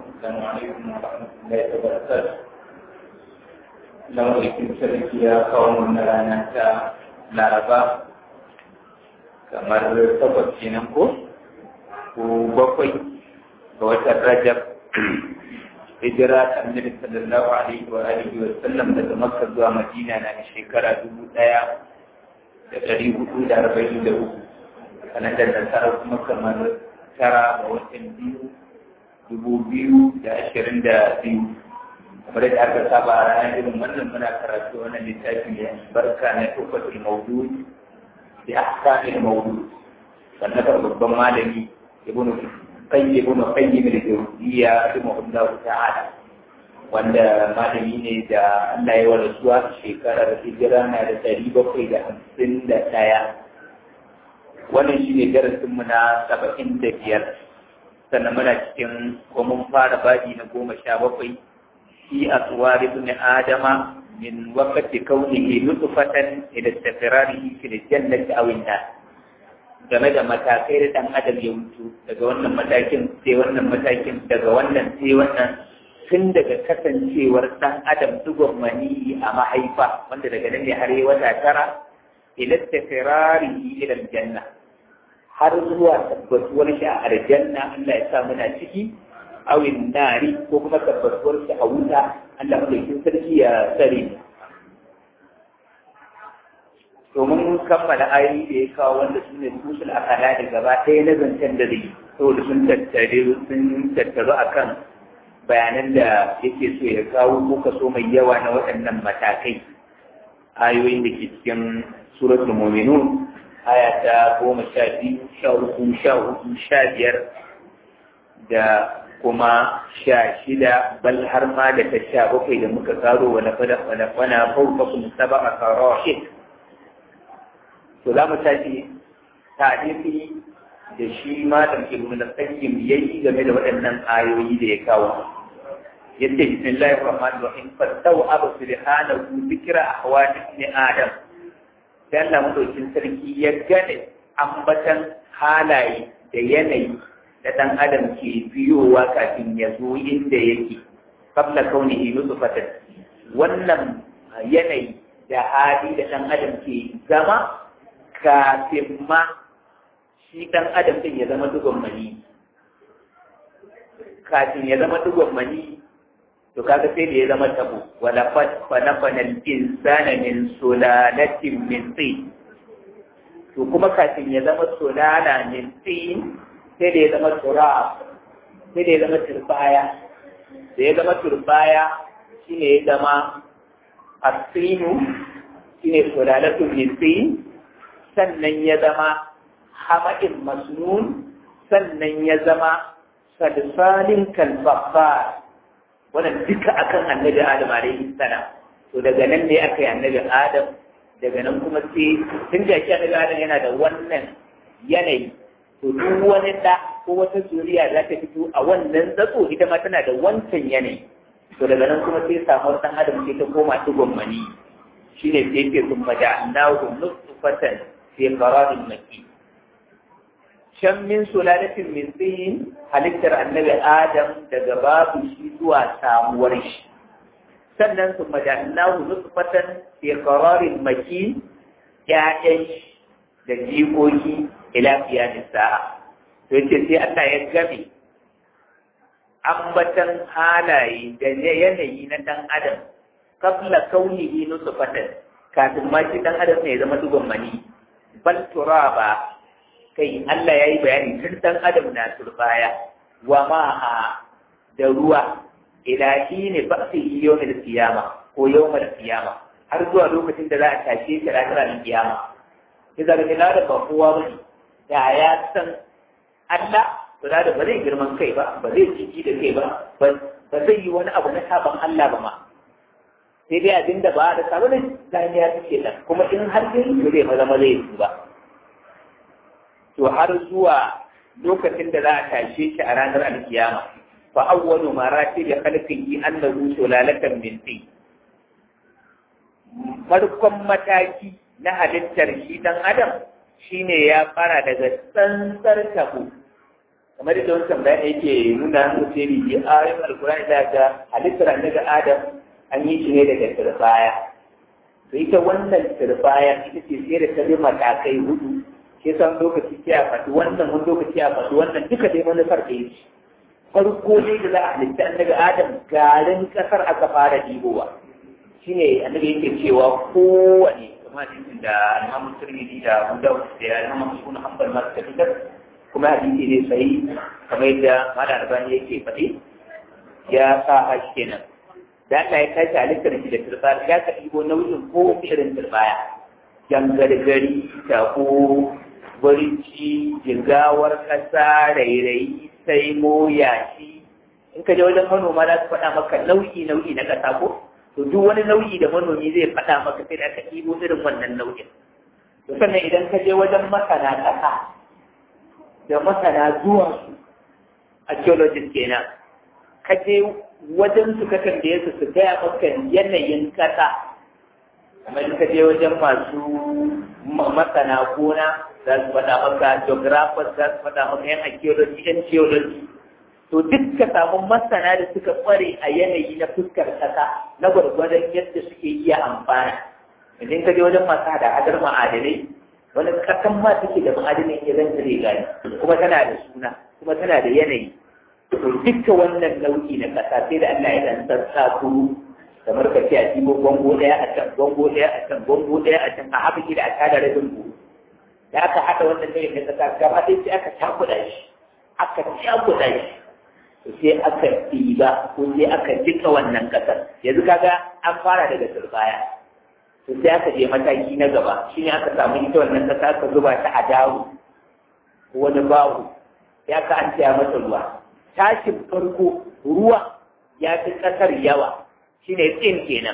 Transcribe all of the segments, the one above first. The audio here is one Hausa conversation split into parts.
السلام عليكم ورحمة الله وبركاته لو يكون شركيا قوم رانا laraba kamar takwas kenan ko ko bakwai ga watan rajab hijira ta annabi sallallahu alaihi wa alihi wa sallam daga makka zuwa madina na da shekara dubu ɗaya da ɗari hudu da arba'in da uku sanadar nasara kuma kamar tara ga watan biyu dubu biyu da ashirin da biyu kamar da aka saba a ranar irin wannan muna karatu wannan littafi ne barka na tufatul mawdud da ahkamil mawdud sannan da babban malami ibn qayyim ibn qayyim al-jawziyya rahimahullahu ta'ala wanda malami ne da Allah ya wada suwa shekarar hijira na da ɗari bakwai da hamsin da ɗaya wannan shi ne darasinmu na saba'in da biyar sannan muna cikin ko mun fara baji na goma sha bakwai في أطوار ابن آدم من وقت كونه نطفة إلى استقراره في الجنة أو النار game da matakai da ɗan adam ya mutu daga wannan matakin sai wannan matakin daga wannan sai wannan tun daga kasancewar ɗan adam dugon mani a mahaifa wanda daga nan ne har yi wata tara ila tafirarihi ila aljanna har zuwa tabbatuwar shi a aljanna Allah ya sa muna ciki awin nari ko kuma tabbatuwar shi a wuta Allah madaukin sarki ya tsare domin kammala ayoyi da ya kawo wanda su ne tusul akala da gaba ɗaya na zancen da zai saboda sun tattare sun tattaru akan bayanan da yake so ya kawo ko kaso mai yawa na waɗannan matakai ayoyin da ke cikin suratul mu'minun aya ta goma sha biyu sha uku sha hudu sha biyar da kuma sha shida bal har ma da ta sha bakwai da muka karo wa na fada wa na fana fauka kun saba a karashin to za mu tashi tarihi da shi malam ibn al-qayyim yayi game da waɗannan ayoyi da ya kawo yace bismillahir rahmanir rahim fattau abu subhanahu dhikra ahwal ibn adam sai Allah madaukin sarki ya gane ambatan halaye da yanayi da ɗan adam ke biyowa kafin ya zo inda yake kabla kauni nutfatan wannan yanayi da hali da ɗan adam ke zama kafin ma shi ɗan adam ɗin ya zama dugon mani kafin ya zama dugon mani to kaga sai da ya zama tabo wala fanafana al-insana min sulalatin min tin to kuma kafin ya zama sulala min tin sai da ya zama tura sai da ya zama turbaya da ya zama turbaya shi ne ya zama asinu shi ne sulalatun nisin sannan ya zama hamadin masnun sannan ya zama salsalin kalbabba wannan duka akan annabi adam alaihi salam to daga nan ne aka yi annabi adam daga nan kuma sai tun da shi annabi adam yana da wannan yanayi to duk wani da ko wata zuriya za ta fito a wannan zatso ita ma tana da wancan yanayi to daga nan kuma sai samuwar dan adam sai ta koma tugon mani shine sai yake sun maja annahu nutfatan fi qararin maki can min sulalatin min tin halittar annabi adam daga babu shi zuwa samuwar shi sannan sun maja annahu nutfatan fi qararin maki ya'yan da jikoki ila qiyamis sa'a to yace sai Allah ya gabe ambatan halaye da yanayi na dan adam qabla kaunihi nutfatan kafin ma shi dan adam ne ya zama dugon mani bal turaba kai Allah yayi bayani tun dan adam na turbaya wa ma'a da ruwa ila ne ba'si yawmil qiyama ko yawmil qiyama har zuwa lokacin da za a tashe shi ranar kiyama sai zaga ina da ba kowa bane da ya san Allah ba za da ba zai girman kai ba ba zai ciki da kai ba ba zai yi wani abu na sabon Allah ba ma sai dai abin da ba da sabon zaniya suke nan kuma in har yin ba zai maza maza yi ba to har zuwa lokacin da za a tashe shi a ranar alkiyama fa awwalu marati da khalqihi annahu sulalatan min tin farkon mataki na halittar shi dan adam shine ya fara daga tsantsar tabo kamar da wancan bayan yake nuna su ce ni ji ayoyin alkurani da ga halittar annabi adam an yi shi ne daga turbaya to ita wannan turbaya ita ce sai da ta bi matakai hudu ke san lokaci ce a faɗi wannan wani lokaci a faɗi wannan duka dai manufar da yake farko dai da za a halitta annabi adam garin kasar aka fara ɗibowa shine annabi yake cewa kowane kuma hadisin da Imam Tirmidhi da Abu Dawud da Imam Ibn Hanbal ma suka fitar kuma hadisi ne sai kamar yadda Malam Albani yake faɗi ya sa hashi kenan da Allah ya tashi halittar shi da turbaya ya ka ɗibo nau'in ko irin turbaya jangargari tako burici jingawar ƙasa rairayi sai mo yashi in ka je wajen manoma za su faɗa maka nau'i nau'i na ƙasa ko to duk wani nau'i da manomi zai faɗa maka sai da aka ɗibo irin wannan nau'in to sannan idan ka je wajen masana ƙasa da masana zuwa su archaeologist kenan ka je wajen su ka tambaye su su gaya maka yanayin ƙasa kamar ka je wajen masu masana gona za su faɗa maka geographers za su faɗa maka yan archaeology yan geology to duk ka samu masana da suka kware a yanayi na fuskar kasa na gwargwadon yadda suke iya amfana idan ka je wajen masu hada hadar ma'adanai wani kasan ma take da ma'adanai ya zan tare gani kuma tana da suna kuma tana da yanayi to dukkan wannan nau'i na kasa sai da Allah ya dan sassa kuru kamar ka ce a cibo gongo ɗaya a can gongo ɗaya a can gongo ɗaya a can a haɓa da a tada rabin buhu da aka haɗa wannan nau'in na kasa gaba ɗaya sai aka cakuɗa shi aka cakuɗa shi sai aka ɗiba ko sai aka jika wannan ƙasar yanzu kaga an fara daga turbaya to sai aka je mataki na gaba shine aka samu ita wannan ƙasa aka zuba ta a dawo wani bawu ya ka an taya mata ruwa tashin farko ruwa ya fi ƙasar yawa shine tsin kenan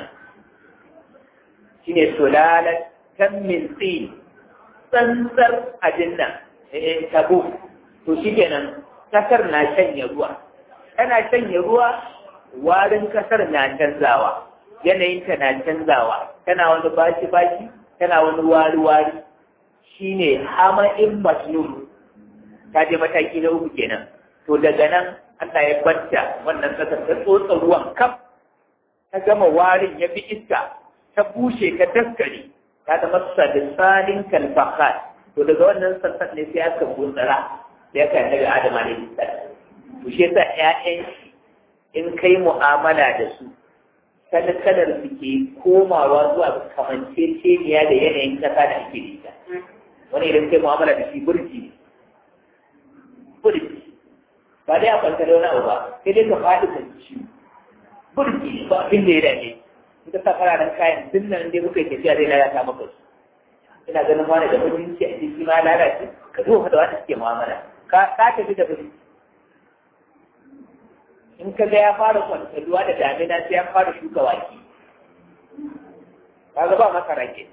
shine sulalat kan min tsin tsantsar abin nan eh tabo to shi kenan ƙasar na shanye ruwa tana shanye ruwa warin kasar na canzawa yanayinta na canzawa tana wani bashi-bashi tana wani wari-wari shine hama'in masnun ta je mataki na uku kenan to daga nan Allah ya banta wannan kasar ta tsotsa ruwan kaf ta gama warin ya bi iska ta bushe ta daskare ta zama sadisalin kalfakat to daga wannan sassan ne sai aka gutsara da ya kai daga adama ne to shi yasa ƴaƴan in kai mu'amala da su kada kadar su ke komawa zuwa ga kamanceceniya da yanayin kasa da ake da ita wani idan kai mu'amala da shi burji ne burji ba dai a kwanta da wani abu ba sai dai ka faɗi ka ci burji ne ba abin da ya dace in ka sa fararen kayan duk nan dai kuka yi tafiya zai lalata maka su ina ganin wani da mutunci a jiki ma lalace ka zo da wanda suke mu'amala ka tafi da burji in ka ga ya fara kwantaruwa da damina sai ya fara shuka wake kaga ba masara ke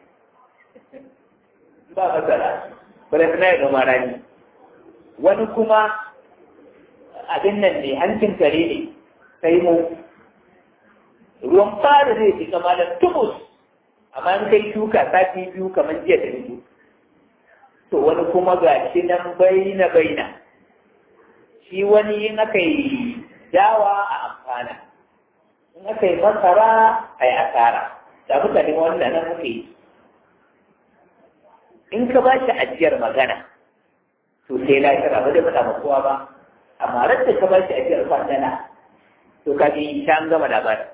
ba masara bare tana ya gama rani wani kuma abin nan ne hancin kare ne sai mu ruwan fara zai fi kama da tubus amma in kai shuka sati biyu kamar jiya da biyu to wani kuma ga shi nan baina baina shi wani yin aka yi dawa a amfana in aka yi masara a yi asara da mutane wannan nan aka yi in ka ba shi ajiyar magana to sai lafiya ba zai faɗa ma kowa ba amma ran da ka ba shi ajiyar kwandana to ka ji ta an gama labarin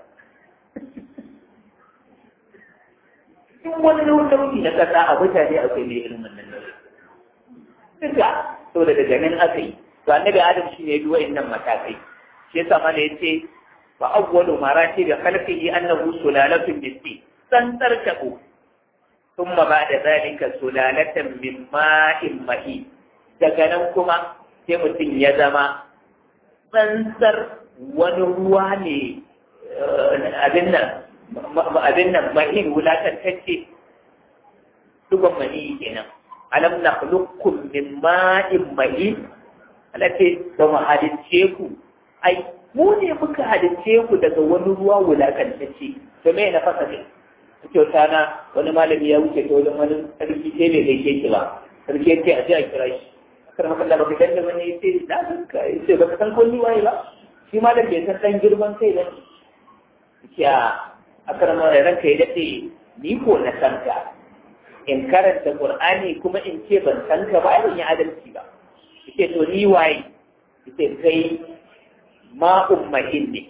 in wani nauyi na kasa a mutane akwai mai irin wannan nauyi duka to da daga nan aka yi to annabi adam shi ne duwa innan matakai shi yasa mana yace fa awwalu marati da khalqihi annahu sulalatun min tsantsar tabo thumma ba'da zalika sulalatan min ma'in mahi daga nan kuma sai mutum ya zama tsantsar wani ruwa ne abin nan abin nan mahin wulatantacce duban mani kenan alam nakhluqukum min ma'in mahin alate ba mu halicce ku ai mu ne muka halicce ku daga wani ruwa wulakantacce to me na fasa ne kyauta na wani malami ya wuce ta wajen wani sarki sai bai gaishe ki ba sarki ya ce a je a kira shi kar maka Allah baka ganda wani ya ce na san ka ya ce baka san ko ni waye ba shi ma da bai san dan girman kai ba ce a akar ma ranka ya dace ni ko na san ka in karanta Qur'ani kuma in ce ban san ka ba ban yi adalci ba yace to ni waye yace kai ma ummahin ne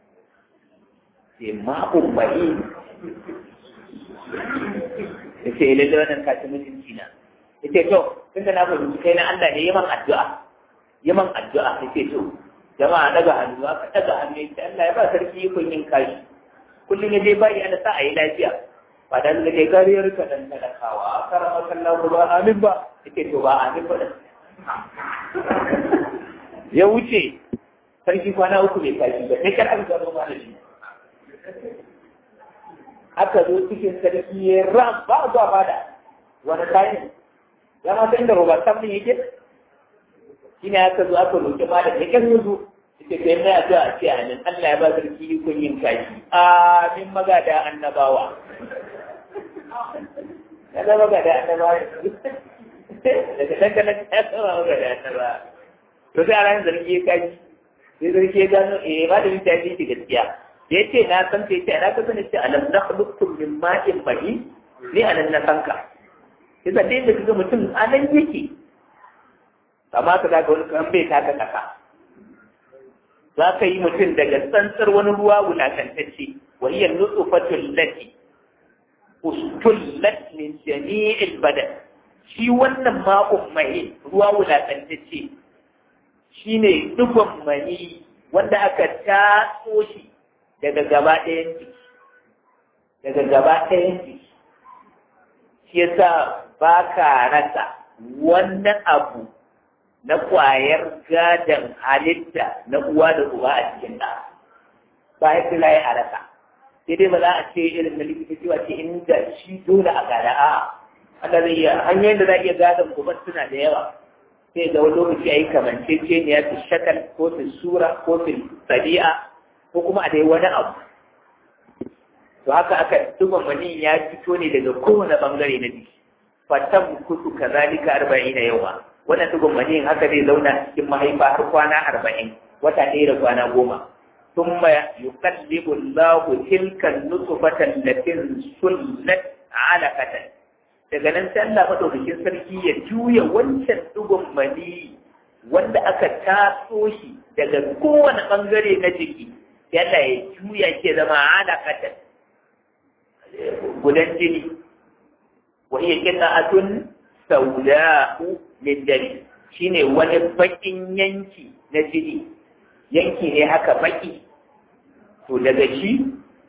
ce ma ummahin yace lalle wannan ka ci mutunci na yace to tunda na fahimci kai na Allah ne yaman addu'a yaman addu'a yace to jama'a daga hannu aka daga hannu yace Allah ya ba sarki kun yin kashi kullum ya je bayi ana sa a yi lafiya ba da da ke kariyar ka dan talakawa a karama kallon ba amin ba yake to ba amin ba ya wuce sarki kwana uku bai kashi ba sai kar aka gano ma da shi aka zo cikin sarki ya ram ba zuwa fada wani kayan ya ma san da roba sam din yake shine aka zo aka roki malam ya kan yanzu ita kai mai addu'a ce amin Allah ya ba sarki kun yin kashi amin magada annabawa ya zama ga da annaba daga dangane ya zama ga da annaba to sai a ranar zargi ya kaji sai zargi ya gano eh ma da mita ji ki gaskiya da ya ce na san sai ce na ka sani ce alam na khluqtum min ma'in mahi ni anan na san ka sai da inda kaga mutum anan yake amma ka ga wani kan bai taka kasa za ka yi mutum daga tsantsar wani ruwa wulakantacce wa hiya nutfatul lati ustullat min jami'il badan shi wannan ma'un mai ruwa wulatantacce shine dubban mani wanda aka tatso shi daga gaba ɗayan jiki daga gaba ɗayan jiki shi yasa ba ka rasa wannan abu na ƙwayar gadon halitta na uwa da uba a cikin ɗa ba ya fi laye a rasa sai dai ba za a ce irin na likita cewa ce inda shi dole a gada a Allah zai iya hanyoyin da za a iya gadon gobe suna da yawa sai ga wani lokaci a yi kamanceceniya su shakal ko su sura ko su sadi'a ko kuma a dai wani abu to haka aka duba mani ya fito ne daga kowane bangare na jiki fatan kusu kazalika arba'in na yawa wannan dugun mani haka zai zauna cikin mahaifa har kwana arba'in wata ɗaya da kwana goma ثم يقلب الله تلك النطفة التي سلت علقة daga nan sai Allah madaukakin sarki ya juya wancan dugun mani wanda aka taso shi daga kowane bangare na jiki sai Allah ya juya ke zama alaƙatan gudan jini wa iya qita'atun sawda'u min dami shine wani bakin yanki na jini yanki ne haka baki to daga shi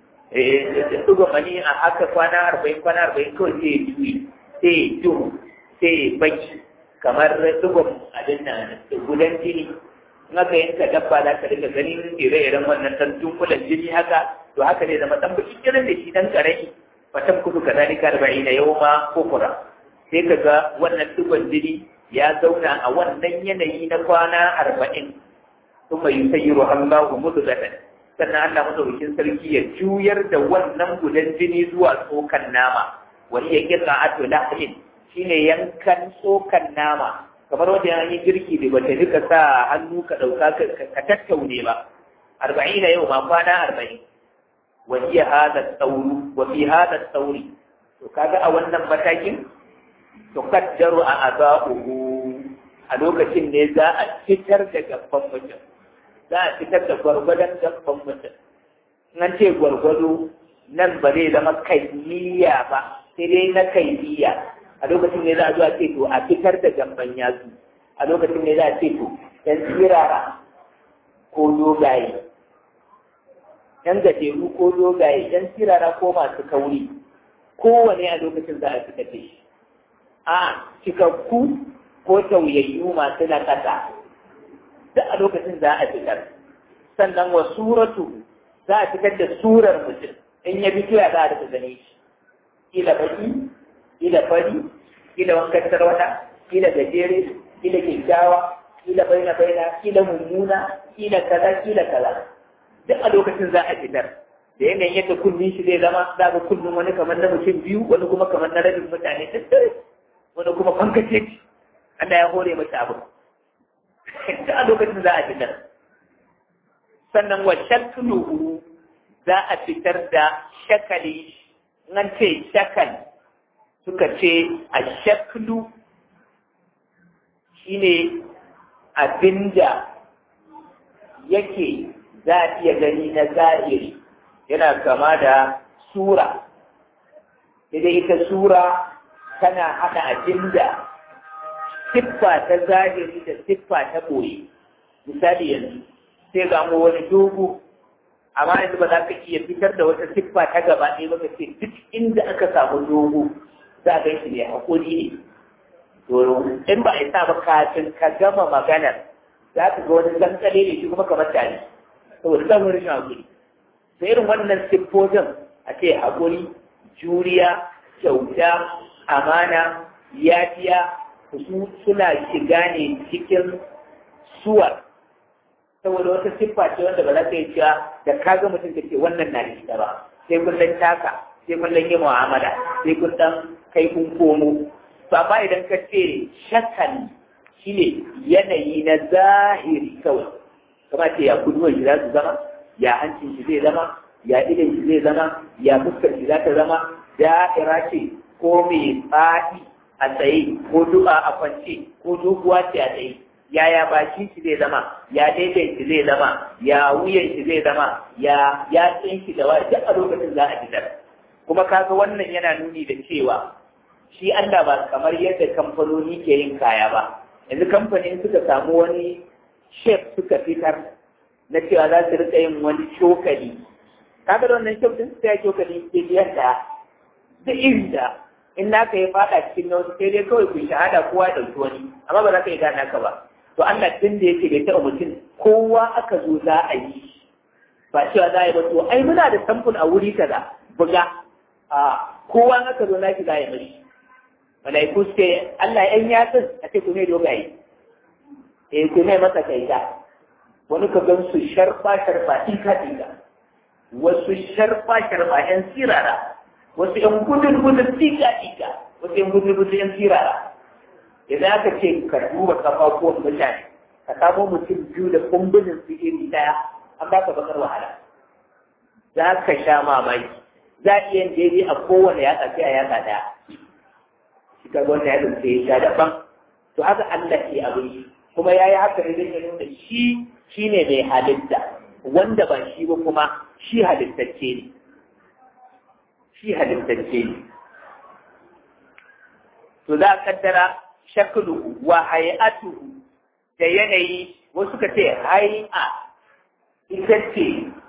duga mani a haka kwana arba'in kwana arba'in kawai sai ya juyi sai ya duhu sai ya baki kamar dugun abin nan gudan jini in aka yanka dabba za ka riga ganin ire-iren wannan ɗan tunkulan jini haka to haka ne zama ɗan baki irin da shi ɗan ƙarami fatan kudu ka zalika arba'in na yau ma kukura sai ka ga wannan dugon jini ya zauna a wannan yanayi na kwana arba'in ثم يسيرها الله مدغة sannan Allah madaukakin sarki ya juyar da wannan gudan jini zuwa tsokan nama wani ya kira ato lahmin shine yankan tsokan nama kamar wanda ya yi girki da bata rika sa hannu ka dauka ka tattaune ba arba'ina yau ma kwana arba'in wa hiya hada tsauru wa fi hada tsauri to kaga a wannan matakin to kaddaru a azabuhu a lokacin ne za a fitar da gaban mutum za a fitar da gwargwadon gaban mutum nan ce gwargwado nan ba zai zama kaifiya ba sai dai na kaifiya a lokacin ne za a zo a ce to a fitar da gamban yatsu a lokacin ne za a ce to yan tsirara ko dogaye yan gajeru ko dogaye yan tsirara ko masu kauri kowane a lokacin za a fitar da shi a cikakku ko tauyayyu masu na ƙasa duk a lokacin za a fitar sannan wa suratu za a fitar da surar mutum in ya fito ya za a daga gane shi kila baki kila fari kila wankan tarwata kila gajere kila kyakkyawa kila baina baina kila mummuna kila kaza kila kaza duk a lokacin za a fitar da yanayin yadda kunnin shi zai zama za ga kullum wani kamar na mutum biyu wani kuma kamar na rabin mutane duk wani kuma fankace Allah ya hore masa abu ta a lokacin za a fitar sannan wa shakluhu za a fitar da shakali nan ce shakal suka ce a shaklu shine abinda yake za a iya gani na zahiri yana kama da sura idan ita sura tana haɗa abinda siffa ta zahiri da siffa ta ɓoye misali yanzu sai ga mu wani dogo amma yanzu ba za ka iya fitar da wata siffa ta gaba ɗaya ba ka ce duk inda aka samu dogo za a gan shi ne hakuri ne to in ba a sa ba kafin ka gama maganar za ka ga wani tsantsale ne shi kuma kamar tare saboda samun rashin hakuri da irin wannan siffofin a ce hakuri juriya kyauta amana yafiya su suna shiga ne cikin suwar saboda wata siffa ce wanda ba za ka yi cewa da ka ga mutum ka ce wannan na da ita ba sai kun dan taka sai kun dan yi mu'amala sai kun dan kai kun komo to amma idan ka ce shakali shine yanayi na zahiri kawai kama ce ya kuduwar shi za su zama ya hancin shi zai zama ya idan shi zai zama ya fuskar shi za ta zama da'ira ce ko mai faɗi a tsaye ko du'a a kwance ko doguwa ce a tsaye yaya bakin shi zai zama ya daidai shi zai zama ya wuyan shi zai zama ya ya tsin shi da wani duk a lokacin za a fitar kuma kaga wannan yana nuni da cewa shi Allah ba kamar yadda kamfanoni ke yin kaya ba yanzu kamfanin suka samu wani shef suka fitar na cewa za su rika yin wani cokali kaga da wannan shef din sai cokali ke biyan da da iri da in naka ya fada cikin na wasu sai dai kawai ku shahada kowa ya ɗauki wani amma ba za ka yi gane naka ba to Allah tun da yake bai taɓa mutum kowa aka zo za a yi ba cewa za a yi ba to ai muna da samfur a wuri kaza buga a kowa aka zo naki za a yi mashi malaiku suke Allah yan yatsun a ce ku ne dogaye eh ku ne masa kai da wani ka gan su sharfa sharfa tika tika wasu sharfa sharfa yan sirara wasu yan gudun gudun tika tika wasu yan gudun gudun yan sirara idan aka ce ka duba kafafuwan mutane ka samo mutum biyu da kumbunin su iri daya an baka bakar wahala za ka sha mamaki za a iya daidai a kowane yatsa sai a yatsa daya shi ka wanda ya dauke ya sha daban to haka Allah ke abin shi kuma ya yi haka ne zai nuna shi shi ne mai halitta wanda ba shi ba kuma shi halittacce ne shi halittacce ne to za a kaddara shaklu wa hay'atuhu da yanayi wasu ka ce hay'a ita ce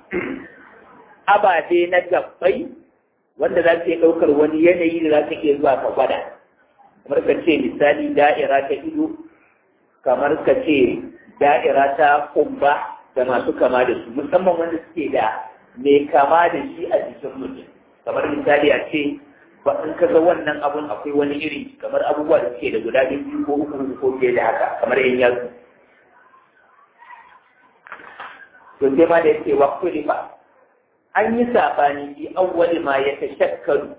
ababe na gabbai wanda za su iya ɗaukar wani yanayi da za su iya zuwa ka gwada kamar ka ce misali da'ira ta ido kamar ka ce da'ira ta kumba da masu kama da su musamman wanda suke da mai kama da shi a jikin mutum kamar misali a ce ba in ka ga wannan abun akwai wani iri kamar abubuwa da suke da guda biyu ko uku ko fiye da haka kamar yan yatsu to sai ma da yake wa kulifa an yi sabani fi awwali ma ya tashakkaru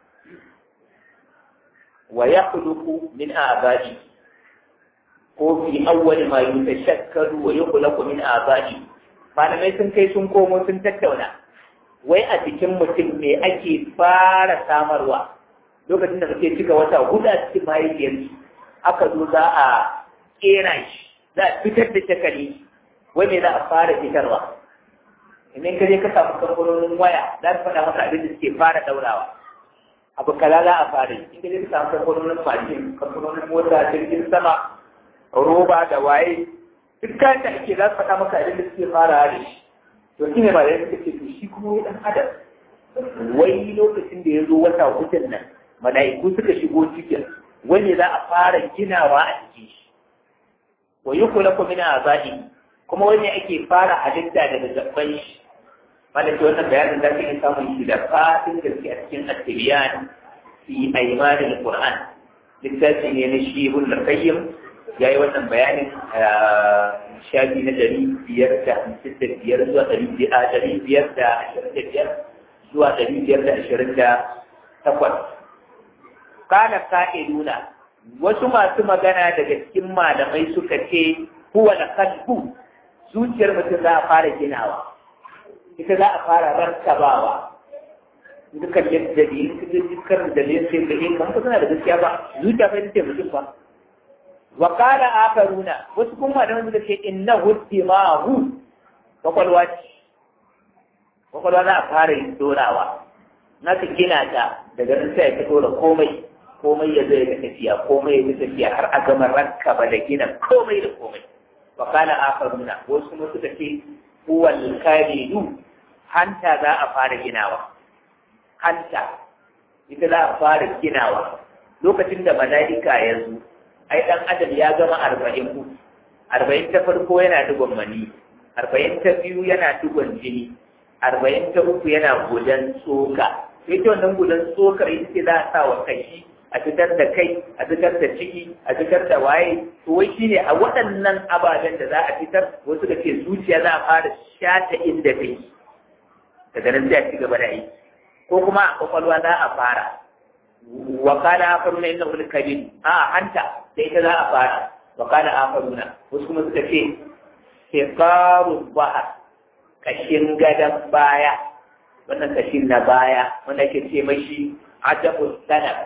wa yakhluqu min a'ba'i ko fi awwali ma yatashakkaru wa yukhlaqu min a'ba'i malamai sun kai sun komo sun tattauna wai a cikin mutum me ake fara samarwa lokacin da kake cika wata hudu a cikin mahaifiyarsu aka zo za a kera shi za a fitar da shakali wai me za a fara fitarwa idan ka je ka samu kamfanonin waya za su faɗa maka abin da suke fara daurawa abu kaza za a fara yi in ka je ka samu kamfanonin mashin kamfanonin mota jirgin sama roba da waye duk kayan da ake za su faɗa maka abin da suke fara da shi to shi ne ba da suka ce to shi kuma wai dan adam wai lokacin da ya zo wata hutun nan mala'iku suka shigo cikin wani za a fara ginawa a cikin shi wa yukhlaku min azabi kuma wani ake fara halitta daga gaban shi wanda ke wannan bayanin da kake samun shi da fatin gaske a cikin at-tibyan fi aymanil qur'an littafi ne na shi ibn al-qayyim yayi wannan bayanin shafi na ɗari biyar da hamsin da biyar zuwa ɗari biyar da ashirin da biyar zuwa ɗari biyar da ashirin da takwas. Kana ka'iduna wasu masu magana daga cikin malamai suka ce huwa da kalbu zuciyar mutum za a fara ginawa ita za a fara rantabawa dukkan yadda dalilin dukkan dalilin sai da yin kan suna da gaskiya ba zuciya fa ita mutum ba wa qala akharuna wasu kuma da wanda ce innahu dimahu kwakwalwa ce kwakwalwa za a fara yin dorawa na ka gina ta daga nan sai ka dora komai komai ya zai ga tafiya komai ya tafiya har a gama ranka ba da gina komai da komai wa qala akharuna wasu kuma suka ce huwal kalidu hanta za a fara ginawa hanta ita za a fara ginawa lokacin da mala'ika ya zo ai dan adam ya gama arba'in ku arba'in ta farko yana digon mani arba'in ta biyu yana digon jini arba'in ta uku yana gudan tsoka sai ta wannan gudan tsokar ita ce za a sa wa kashi a fitar da kai a fitar da ciki a fitar da waye to wai shine a waɗannan ababen da za a fitar wasu da ke zuciya za a fara shata inda kai daga nan sai a ci gaba da aiki ko kuma a kwakwalwa za a fara wa kana afaruna inna ul kabir a hanta da ita za a fara wa kana afaruna wasu kuma suka ce siqaru bahar kashin gadan baya wannan kashin na baya wanda ke ce mashi ajabu sanab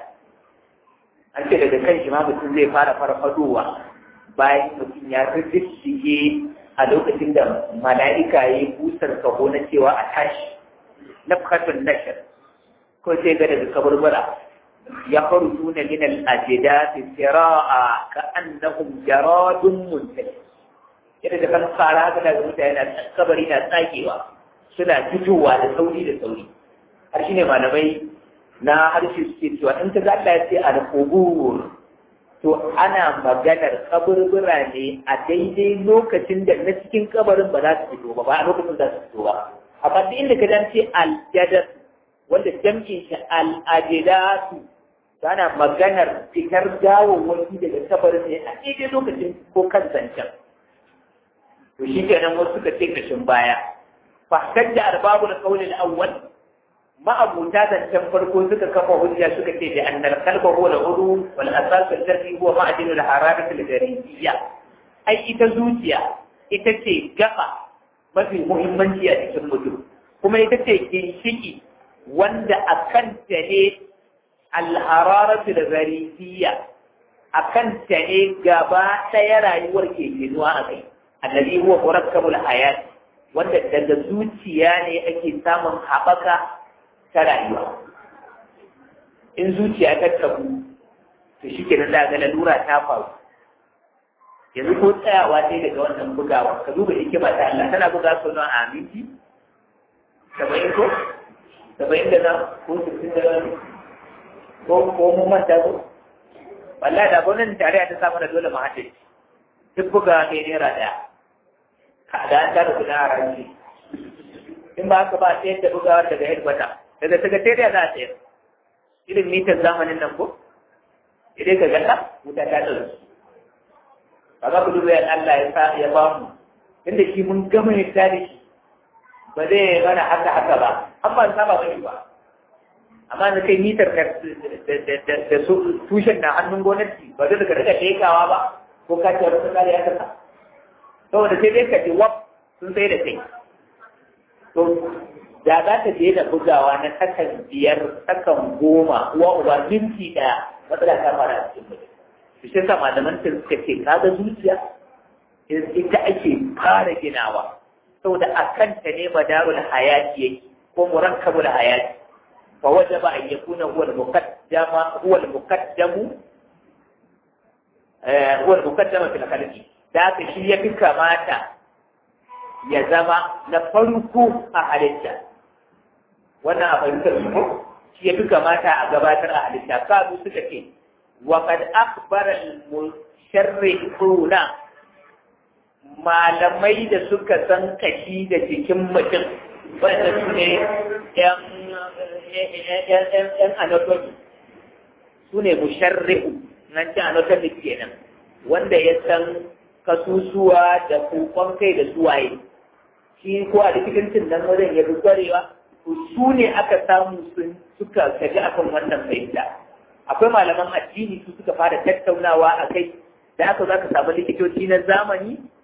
an ce daga kan shi ma mutum zai fara farfadowa bayan mutum ya rijistige a lokacin da mala'ika ya yi busar kaho na cewa a tashi na fakatun nashar ko sai ga daga kaburbura ya faru tuna min al-ajida fi sira'a ka annahum jaradun muntahi yadda da kan fara haka daga mutane na kabari na tsagewa suna fitowa da sauri da sauri har shine malamai na harshe suke cewa in ka ga Allah ya ce al-qubur to ana maganar kaburbura ne a daidai lokacin da na cikin kabarin ba za su fito ba ba a lokacin za su fito ba amma duk inda ka dan ce al-jadad wanda jam'in shi al-ajdatu ana maganar fitar gawawwaki daga kabarin ne a daidai lokacin ko kan zancen to shi kenan wasu suka ce kashin baya fahimtar da arbabu da kaunin awwal ma'abuta zancen farko suka kafa hujja suka ce da annal kalba huwa al-udu wal asas alladhi huwa ma'din al-hararat al-gharibiyya ai ita zuciya ita ce gaba mafi muhimmanci a cikin mutum kuma ita ce ginshiki wanda akan ta ne al-hararat al-gharibiyya akan ta ne gaba ɗaya rayuwar ke ginuwa a kai alladhi huwa murakkabul hayat wanda daga zuciya ne ake samun haɓaka ta rayuwa in zuciya ta tabu to shi ke da ga lalura ta faru yanzu ko tsayawa sai daga wannan bugawa ka duba hikima ta Allah tana buga su nan a minti saba'in ko saba'in da na ko sittin da na ko ko mun manta ko wallahi da gwamnatin tarayya ta samu da dole mu haɗe duk buga ne naira ɗaya ka da an tara kuɗin a ranci in ba haka ba sai da bugawa daga headquarter daga sakatariya za a sayar irin mitar zamanin nan ko idan ka ganda wuta ta ɗauki ba za ku duba yan Allah ya sa ya ba mu inda shi mun gama yadda da shi ba zai mana haka haka ba an ba saba ba ba amma na kai mitar da tushen na hannun gwamnati ba zai daga daga tekawa ba ko ka ce wani kare ya kasa saboda sai dai ka ce wap sun sai da kai to da za ta je da bugawa na sakan biyar sakan goma uwa uba minti ɗaya matsala ta fara a cikin mutum to shi yasa malaman ta suka ce kaga zuciya ita ake fara ginawa saboda a kanta ne madarul hayati yake ko murakkabul hayati fa wajaba an yakuna huwa al-muqaddama huwa al-muqaddamu eh huwa al-muqaddama fil khalqi da ka shi ya fi kamata ya zama na farko a halitta wannan a fahimtar su shi ya fi kamata a gabatar a halitta kazu suka ce wa kad akbara al-musharrihuna malamai da suka san kashi da jikin mutum wanda su ne yan anatomy su ne musharrihu nan ci anatomy kenan wanda ya san kasusuwa da kokon kai da suwaye shi ko a likitancin nan wajen ya fi kwarewa to su ne aka samu sun suka kaji akan wannan fahimta akwai malaman addini su suka fara tattaunawa a kai da aka za ka samu likitoci na zamani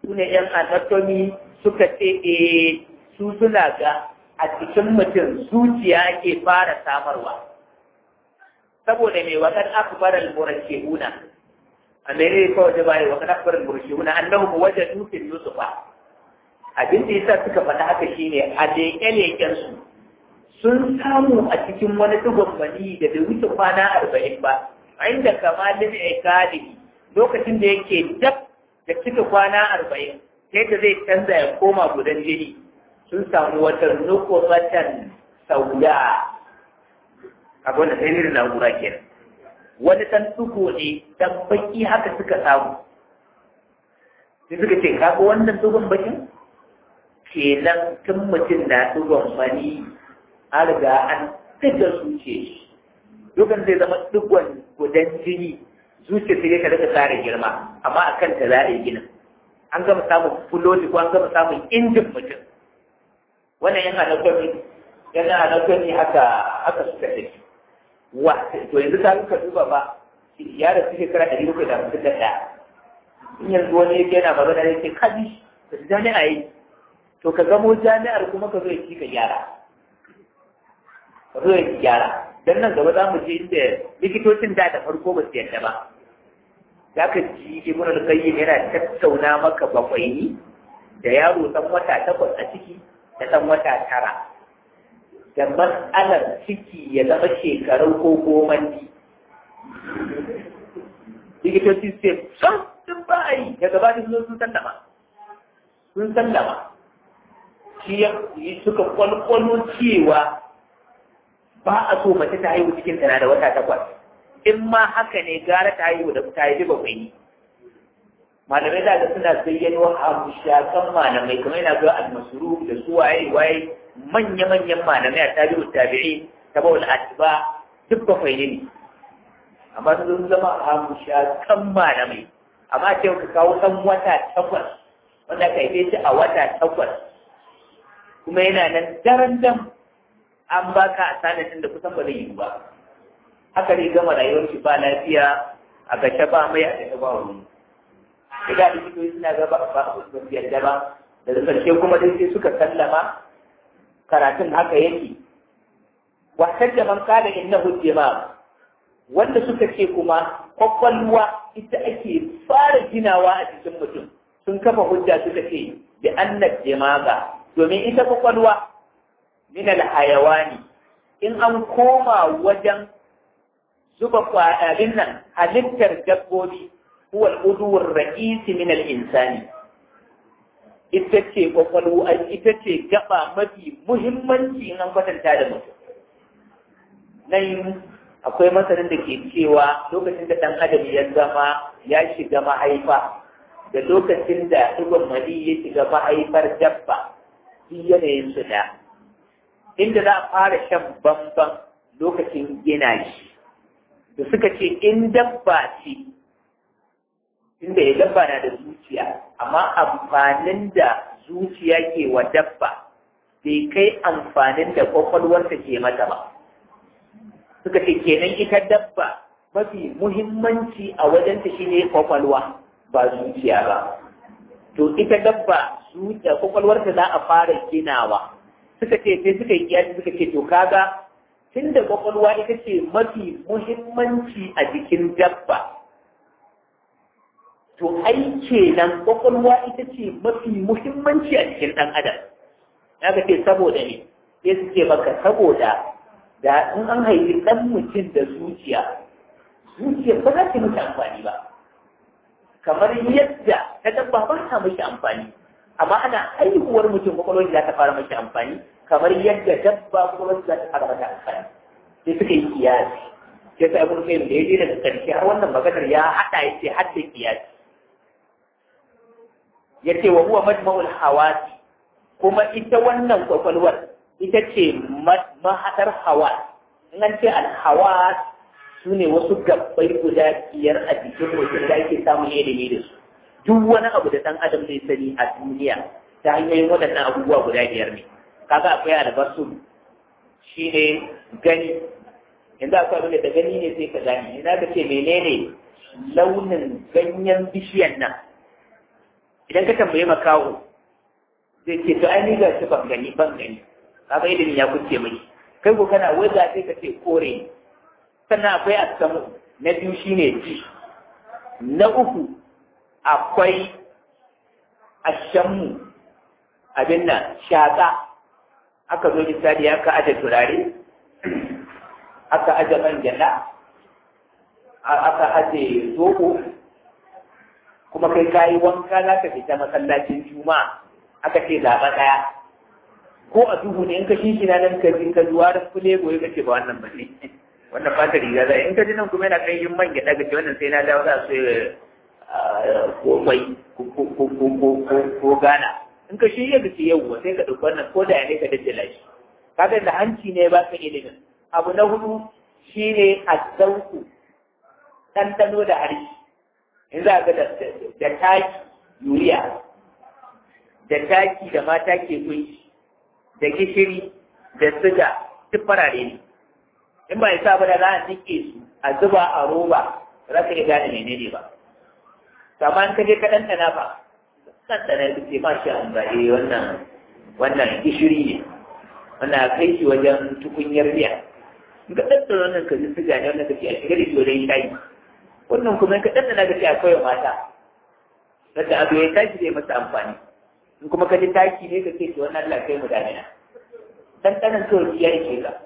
su ne ‘yan anatomy suka ce e su suna ga a cikin mutum zuciya ke fara samarwa saboda mai wakar akbaral murashihuna a mene kawai da bai wakar akbaral murashihuna annahu wajadu fil yusufa abin da yasa suka faɗa haka shine a leƙe-leƙen su sun samu a cikin wani dugon mani da bai wuce kwana arba'in ba inda kamalin ikadi lokacin da yake dab da cika kwana arba'in sai da zai canza ya koma gudan jini sun samu wata nukuratan sauya a gwanda sai irin na'ura kenan wani ɗan tuko ne dan baki haka suka samu sai suka ce kaga wannan tugon bakin kenan tun mutum na tugon mani an riga an fita zuce shi dukan zai zama digon gudan jini zuciya sai ka daga tsara girma amma a kanta za a yi ginin an gama samun fuloti ko an gama samun injin mutum wannan yana anatomy yana anatomy haka haka suka tafi wa to yanzu ta ka duba ba ya da suke kira ɗari bakwai da hamsin da ɗaya in yanzu wani yake yana magana da yake kaji da jami'a yi to ka gamo jami'ar kuma ka zo ya ci ka gyara ka zo ya ci gyara dan nan gaba za mu je inda likitocin da da farko ba su yadda ba za ka ji ibn al-qayyim yana tattauna maka bakwaini da yaro dan wata takwas a ciki da dan wata tara da mas'alar ciki ya zama shekaru ko gomanni likitoci sai san sun ba a yi daga ba sun sun sallama sun sallama shi suka kwalkwalo cewa ba a so mace ta haihu cikin tana da wata takwas in ma haka ne gara ta haihu da ta haifi bakwai ne malamai da suna zayyano hamshakan malamai kamar yana zuwa almasuru da su waye waye manya-manyan malamai a tabi'u tabi'i tabaul atba duk bakwai ne amma sun zama hamshakan malamai amma ce ka kawo ɗan wata takwas wanda ka haife shi a wata takwas kuma yana nan daren dam an baka a sanatin da kusan ba zai yi ba haka ne gama rayuwar shi ba lafiya a gashe ba mai a gashe ba wani daga da likitoci suna ga ba ba su yarda ba daga karshe kuma dai sai suka sallama karatun haka yake wasan da man kada innahu jima wanda suka ce kuma kwakwalwa ita ake fara ginawa a cikin mutum sun kafa hujja suka ce da annat jimaga domin ita kwakwalwa min alhayawani in an koma wajen zuba kwaɗaɗin nan halittar dabbobi huwa al'uduwar ra'isi min al'insani ita ce kwakwalwa ita ce gaba mafi muhimmanci in an kwatanta da mutum nan akwai masanin da ke cewa lokacin da ɗan adam ya zama ya shiga mahaifa da lokacin da ɗigon mali ya shiga mahaifar dabba shi yanayin su da inda za a fara shan bamban lokacin gina shi da suka ce in dabba ce inda ya dabba na da zuciya amma amfanin da zuciya ke wa dabba bai kai amfanin da kwakwalwarta ke mata ba suka ce kenan ita dabba mafi muhimmanci a wajenta shine kwakwalwa ba zuciya ba to ita dabba zuciya kwakwalwarta za a fara ginawa suka ce sai suka yi kiyasi suka ce to kaga tunda kwakwalwa ita ce mafi muhimmanci a jikin dabba to ai kenan kwakwalwa ita ce mafi muhimmanci a jikin ɗan adam ya ce saboda ne sai su ce maka saboda da in an haifi ɗan mutum da zuciya zuciya ba za ta mashi amfani ba kamar yadda ta dabba ba ta mashi amfani amma ana haihuwar mutum kwakwalwar za ta fara mashi amfani kamar yadda dabba kwakwalwar za ta fara mata amfani sai suka yi kiyasi sai ta abin kai da ya je daga ƙarshe har wannan maganar ya haɗa ya ce har da kiyasi ya ce wa huwa majma'ul hawasi kuma ita wannan kwakwalwar ita ce mahaɗar hawa in an ce alhawa su ne wasu gabbai guda biyar a jikin mutum da ake samun ilimi da su duk wani abu da ɗan adam zai sani a duniya ta hanyoyin waɗannan abubuwa guda biyar ne kaga akwai albasu shi ne gani yanzu akwai abin da gani ne sai ka gani ina ka ce menene launin ganyen bishiyan nan idan ka tambaye makaho zai ce to ai ni ga shi ban gani ban gani kaga ilimin ya kuce mai kai ko kana waza sai ka ce kore sannan akwai asamu na biyu shine ji na uku akwai ashammu abin nan shaƙa aka zo misali aka aje turare aka aje man gyada aka aje zoɓo kuma kai kayi wanka za ka fita masallacin juma'a aka ce zaɓa ɗaya ko a duhu ne in ka shi na nan ka ji ka zuwa da fule goyi ka ce ba wannan ba ne wannan ba ta riga za in ka ji nan kuma yana kai yin man gyaɗa ka ce wannan sai na dawo za su ko kwai ko gana in ka shi yadda ce yau sai ka ɗauki wannan ko da ya ne ka daddala shi kaga da hanci ne ba ka ilimin abu na hudu shine azzauku ɗanɗano da harshe in za ga da taki yuriya da taki da mata ke kunshi da gishiri da siga duk farare ne in ba isa ba da za a nike su a zuba a roba za ka iya gane menene ba amma in ka je ka ɗanɗana ba ɗanɗana ya ce ma shi an zaɓe wannan wannan gishiri ne wannan kai shi wajen tukunyar miya in ka ɗanɗana wannan ka ji siga ne wannan ka ce a shiga da shi wajen shayi wannan kuma ka ɗanɗana ka ce a kawai mata Sanda abu ya tashi zai masa amfani in kuma ka ji taki ne ka ce to wannan Allah kai mu damina ɗanɗanan kawai ya ishe ka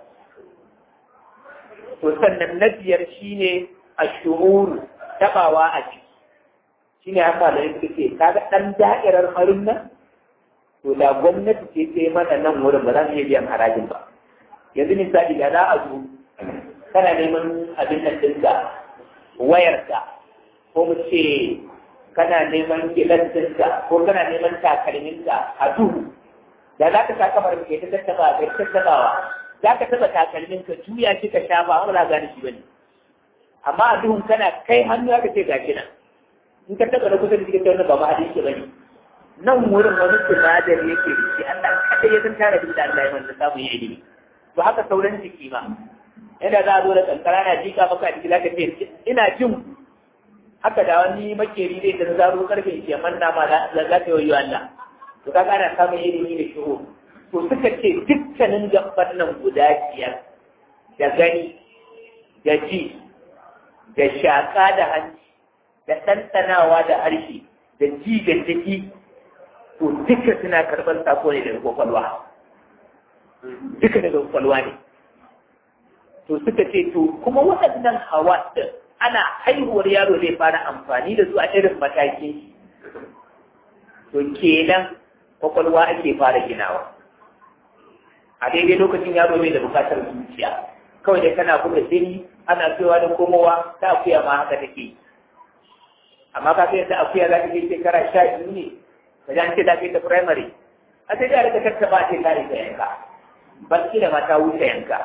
to sannan na biyar shine ashururu tabawa a ciki shine haka da yake ce kaga dan da'irar farin nan to da gwamnati ce ta mana nan wurin ba za mu iya biyan harajin ba yanzu misali da za a zo kana neman abin nan ɗinka wayarka ko mu ce kana neman gidan ɗinka ko kana neman takalminka a duhu da za ka sa kamar ke ta tattaba ka tattabawa za ka taba takalmin ka juya shi ka shafa ba za gane shi bane amma a duhun kana kai hannu aka ce gashi nan in ka taba na kusa da cikin wannan ba ma hadisi bane nan wurin wani sinadari yake da shi Allah kada ya san tare da Allah ya wanda samu yi ilimi to haka sauran jiki ma yana za a zo da kankara na jika maka a jiki za ka ce ina jin haka da wani makeri zai da zaro karfe ke manna ma za ka yi Allah to ka ana samun ilimi da shigo to suka ce dukkanin gaban nan guda biyar da gani da ji da shaƙa da hanci da ɗanɗanawa da harshe da ji da jiki to duka suna karɓar sako ne daga kwakwalwa duka daga kwakwalwa ne to suka ce to kuma waɗannan hawa ɗin ana haihuwar yaro zai fara amfani da su a irin matakin to kenan kwakwalwa ake fara ginawa a daidai lokacin yaro mai da bukatar zuciya kawai dai kana buga jini ana cewa da komowa ta akuya ma haka take amma ka kai ta akuya za ta kai shekara sha biyu ne ka ji an ce ta kai ta primary a sai da rika tattaba ce ta rika yanka ban da mata wuce yanka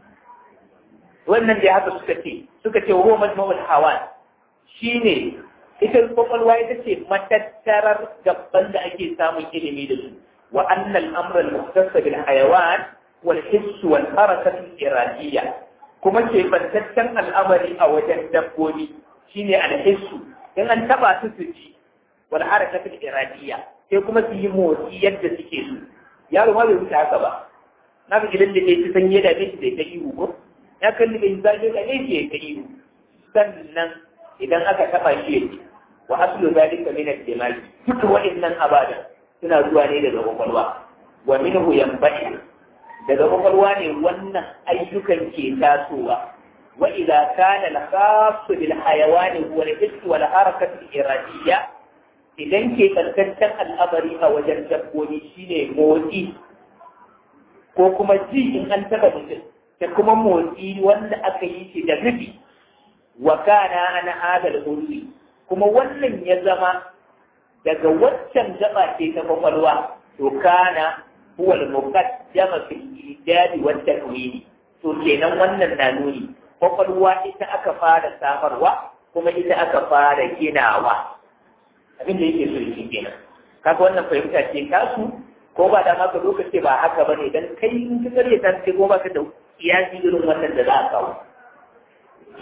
wannan da haka suka ce suka ce wa majmu'ul hawan shine ita kwakwalwa ita ce matattarar gaban da ake samun ilimi da su wa annal amra al-muhtassa bil hayawan wal hiss wal harakat al-iradiyya kuma ce bantaccen al'amari a wajen dabbobi shine al-hiss in an taba su su ji wal harakat al-iradiyya sai kuma su yi motsi yadda suke so yaro ma bai wuce haka ba na ga gidan da ke ci sanye da ne da ta ihu ko ya kalli bai zaje da ne ke ta ihu sannan idan aka taba shi yake wa aslu zalika min al-dimag duk wa'annan abadan suna zuwa ne daga kwakwalwa wa minhu yanba'i daga kwakwalwa ne wannan ayyukan ke tasowa wa idza kana al-khass bil hayawani huwa al-hiss wal harakat al-iradiyya idan ke kankantan al'amari a wajen dabbobi shine motsi ko kuma ji in an taba mutum da kuma motsi wanda aka yi shi da rufi wa kana ana hadal hulwi kuma wannan ya zama daga waccan gaba ce ta kwakwalwa to kana huwa al-muqaddama fi al-ijadi wa takwini to kenan wannan na nuni kwakwalwa ita aka fara samarwa kuma ita aka fara ginawa abin da yake so shi kenan kaga wannan fahimta ce kasu ko ba da maka lokaci ba haka bane dan kai in ka kare ta ce ko ba ka da kiyasi irin wannan da za a kawo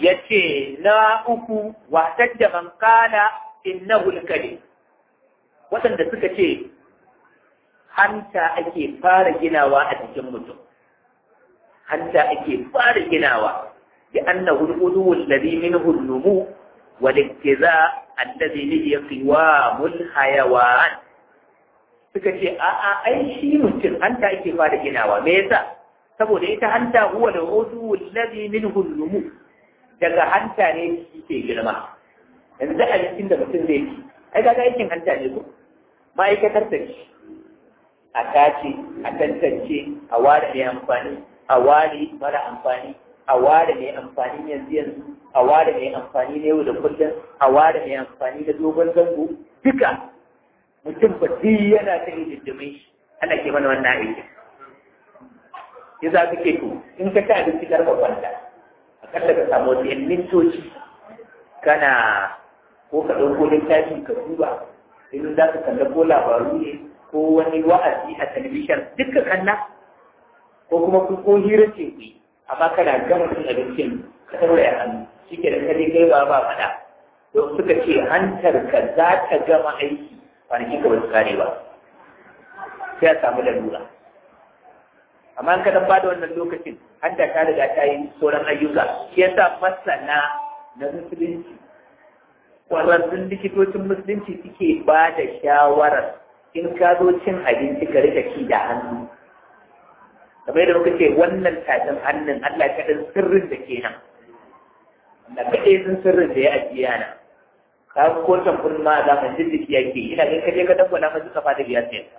yace na uku wa tajja man kana innahu al-kalim waɗanda suka ce hanta ake fara ginawa a cikin mutum hanta ake fara ginawa bi annahu al-udu alladhi minhu an-numu wal iktiza alladhi li qiwamul hayawan suka ce a a ai shi mutum hanta ake fara ginawa me yasa saboda ita hanta huwa al-udu alladhi minhu an-numu daga hanta ne shi ke girma yanzu da abincin da mutum zai ci ai kaga aikin hanta ne ko ma'aikatar ta ce a tace a tantance a ware mai amfani a ware mara amfani a ware mai amfani yanzu yanzu a ware mai amfani na yau da kullum a ware mai amfani da dogon zango duka mutum ba duk yana ta yi diddimin shi ana ke mana wannan aikin ya za ka ke to in ka ci abinci karfa kwanta akalla ka samu wasu yan mintoci kana ko ka ɗauko littafi ka duba in za ka kalla ko labaru ne ko wani wa'azi a talabishin duka kanna ko kuma ku ko hira ce ku amma kana gama cin abincin ka tauraya hannu shi ke da kare kai ba ba faɗa don suka ce hantar ka za ta gama aiki kwanaki ka ba su kare ba sai a samu lalura amma in ka dan bada wannan lokacin hanta ta riga ta yi sauran ayyuka shi yasa masana na musulunci kwararrun likitocin musulunci suke ba da shawarar in ka zo cin abinci ka rika ci da hannu kamar yadda muka ce wannan tafin hannun Allah ta ɗan sirrin da ke nan da kaɗai sun sirrin da ya ajiye yana ka ko tamfin ma za mu jin jiki yake ina ganin kaje ka dabba na masu kafa da biya sai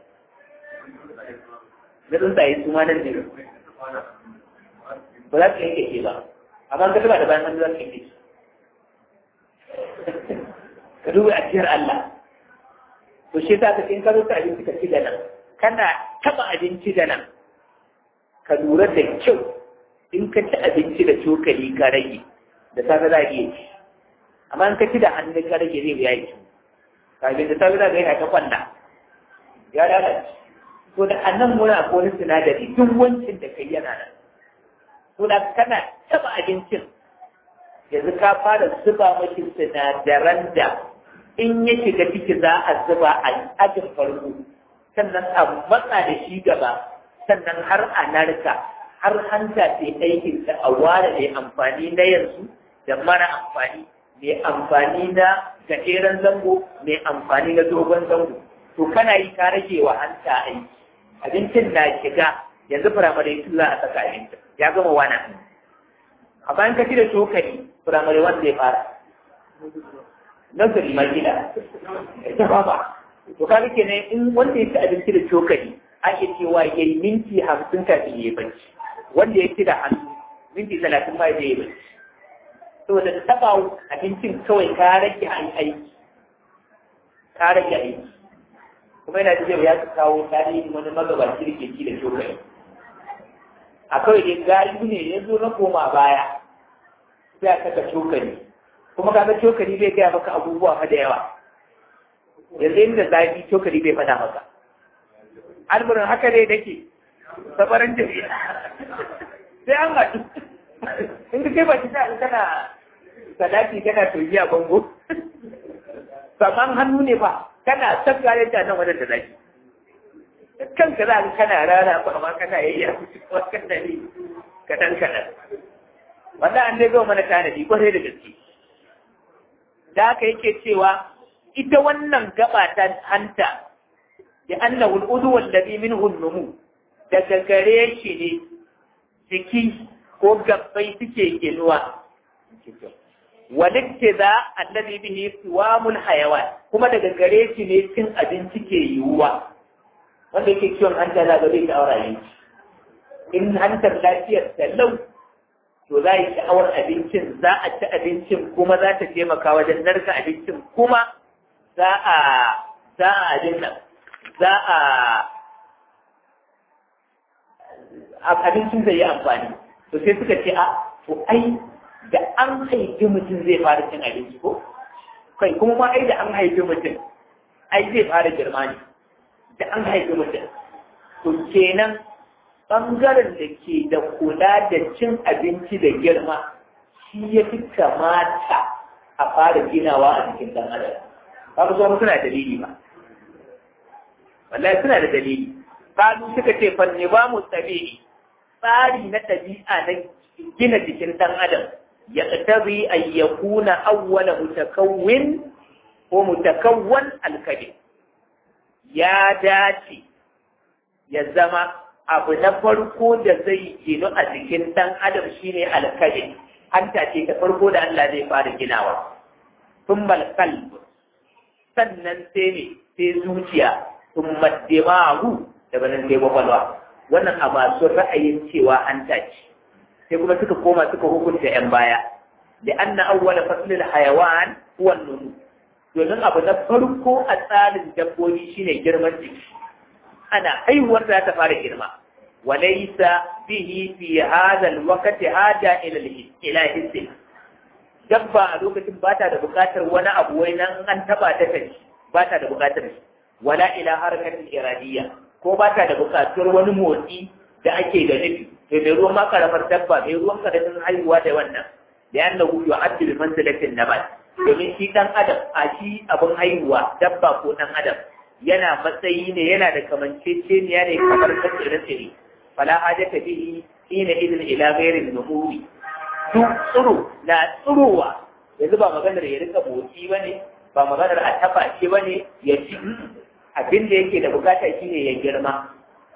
na tsuntsaye su ma nan ne ba za su yanke ke ba amma ka taba da bayan hannu za su yanke ka duba ajiyar Allah to shi ta ka in ka zo ta abinci ka ci da nan kana taba abinci da nan ka lura da kyau in ka ci abinci da cokali ka rage da safe za a iya ci amma in ka ci da hannu ka rage zai ya yi kafin da safe za ka yi ta kwanda ya lalace to da annan muna ko wani sinadari duk wancin da kai yana nan to da kana taba abincin yanzu ka fara zuba mashi sinadaran da in ya shiga ciki za a zuba a ajin farko sannan a matsa da shi gaba sannan har a narka har hanta ce aikin da a ware mai amfani na yanzu da mara amfani mai amfani na gajeren zango mai amfani na dogon zango to kana yi ka rage wa hanta aiki abincin na shiga yanzu firamare su za a saka abincin ya gama wana a bayan ka ci da cokali firamare wanda ya fara nazari ma gida ita ba ba to ka rike ne in wanda ya ci abinci da cokali ake cewa ya yi minti hamsin kafin ya yi bacci wanda ya ci da hannu minti talatin ba ya yi bacci saboda taba abincin kawai ka rage aiki ka rage aiki kuma yana da ya kawo tarihin wani magabaci da ke ci da cokali a kawai dai gayu ne ya zo na koma baya sai a saka cokali kuma kaga cokali bai gaya maka abubuwa fa da yawa yanzu inda zafi cokali bai faɗa maka alburin haka dai dake sabarin jami'a sai an haɗu in ka kai baki sai kana sadaki kana toji a bango saman hannu ne ba kana sabga yadda nan wajen da zaki kanka za ka kana rana ko amma kana yayya ko kana ne kadan kadan wanda an dai zo mana tanadi kwarai da gaske da haka yake cewa ita wannan gaba ta hanta da annahu al-udu alladhi minhu an-numu daga gare shi ne jiki ko gabbai suke ginuwa walitte za alladhi bihi siwamul hayawan kuma daga gare shi ne cin abinci ke yiwuwa wanda yake kiwon hanta za ga zai sha'awar abinci in hantar lafiyar ta lau to za yi sha'awar abincin za a ci abincin kuma za ta taimaka wajen narka abincin kuma za a za a abin nan za a abincin zai yi amfani to sai suka ce a to ai da an haifi mutum zai fara cin abinci ko kai kuma ma ai da an haifi mutum ai zai fara girma ne da an haifi mutum to kenan ɓangaren da ke da kula da cin abinci da girma shi ya fi kamata a fara ginawa a cikin ɗan adam ba ku zo suna dalili ba wallahi suna da dalili kalu suka ce fa nizamu tabi'i tsari na ɗabi'a na gina jikin ɗan adam ya tabi an yakuna awwala mutakawwin ko mutakawwan alkalim ya dace ya zama abu na farko da zai ginu a jikin ɗan adam shine alkalin hanta ce ta farko da Allah zai fara ginawa tun kalb sannan sai ne sai zuciya tun maddimahu daga nan sai kwakwalwa wannan a masu ra'ayin cewa hanta ce sai kuma suka koma suka hukunta yan baya da anna awwala faslil hayawan huwa nunu domin abu na farko a tsarin dabbobi shine girman jiki ana haihuwar da ta fara girma walaysa bihi fi hadha alwaqt haja ila ila hissi dabba a lokacin ba ta da buƙatar wani abu wai nan an taba ta kai ba ta da buƙatar wala ila harakatin iradiyya ko ba ta da buƙatar wani motsi da ake da nufi to mai ruwan ma karamar dabba mai ruwan karamin haihuwa da wannan da yannahu yu'addu bi manzilatin nabat domin shi ɗan adam a shi abin haihuwa dabba ko ɗan adam yana matsayi ne yana da kamanceceniya ne kamar ta tsire-tsire fala hajata bihi hina idin ila ghairin nuhuri su tsiro na tsirowa yanzu ba maganar ya rika motsi ba ne ba maganar a tafa shi ba ne ya ci abin da yake da bukata shine ya girma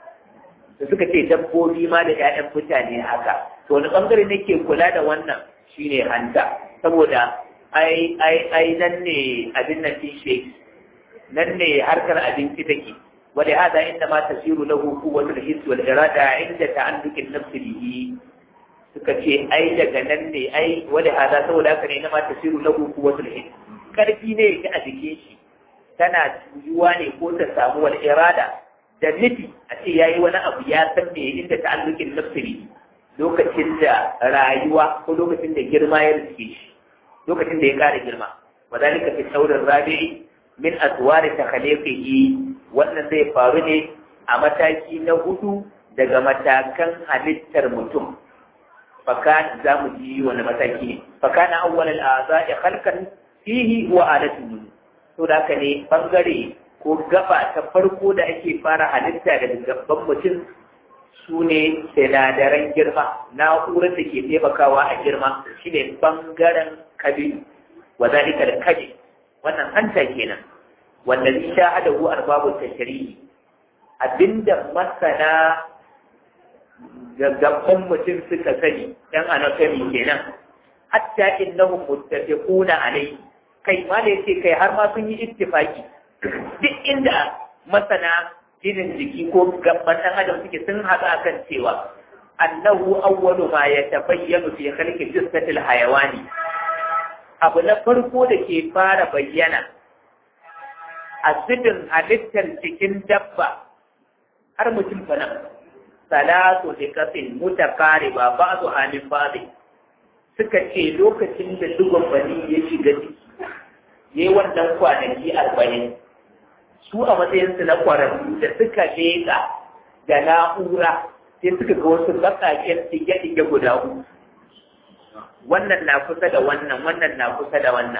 da suka ce dabbobi ma da 'ya'yan mutane haka to wani bangare ne ke kula da wannan shine hanta saboda ai ai ai nan ne abin nan din shi nan ne harkar abinci take wanda hada inda ma tasiru lahu quwwatul hiss wal irada inda ta'alluqin nafs bihi suka ce ai daga nan ne ai wanda hada saboda haka ne na ma tasiru lahu quwwatul hiss karfi ne yake a jikin shi tana tuyuwa ne ko ta samu wal irada da nufi a ce yayi wani abu ya san me inda ta'alluqin nafs bihi lokacin da rayuwa ko lokacin da girma ya riske shi lokacin da ya ƙara girma wa zalika fi saurin rabi'i min aswari takhliqihi wannan zai faru ne a mataki na hudu daga matakan halittar mutum faka za mu ji wani mataki ne faka na awwal al'aza'i khalqan fihi wa alatun to da haka ne bangare ko gaba ta farko da ake fara halitta daga gaban mutum su ne sinadaran girma na'urar da ke taimakawa a girma shine bangaren kabilu wa zalika da kabi wannan hanta kenan wanda zai shahadahu arbabu tashri'i abinda masana gaggabban mutum suka sani dan anatomy kenan hatta innahum muttafiquna alayhi kai ma da yace kai har ma sun yi ittifaki duk inda masana jinin jiki ko gaban ɗan adam suke sun haɗa kan cewa annahu awwalu ma yatabayyanu fi khalqi jissatil hayawani abu na farko da ke fara bayyana a sidin halittar cikin dabba har mutum fa nan salatu da kafin mutakariba ba'du amin ba'di suka ce lokacin da dugon bani ya shiga ciki yayi wannan kwanaki arba'in su a matsayinsu na kwararru da suka leƙa da na'ura sai suka ga wasu baƙaƙen ɗige-ɗige guda uku wannan na kusa da wannan wannan na kusa da wannan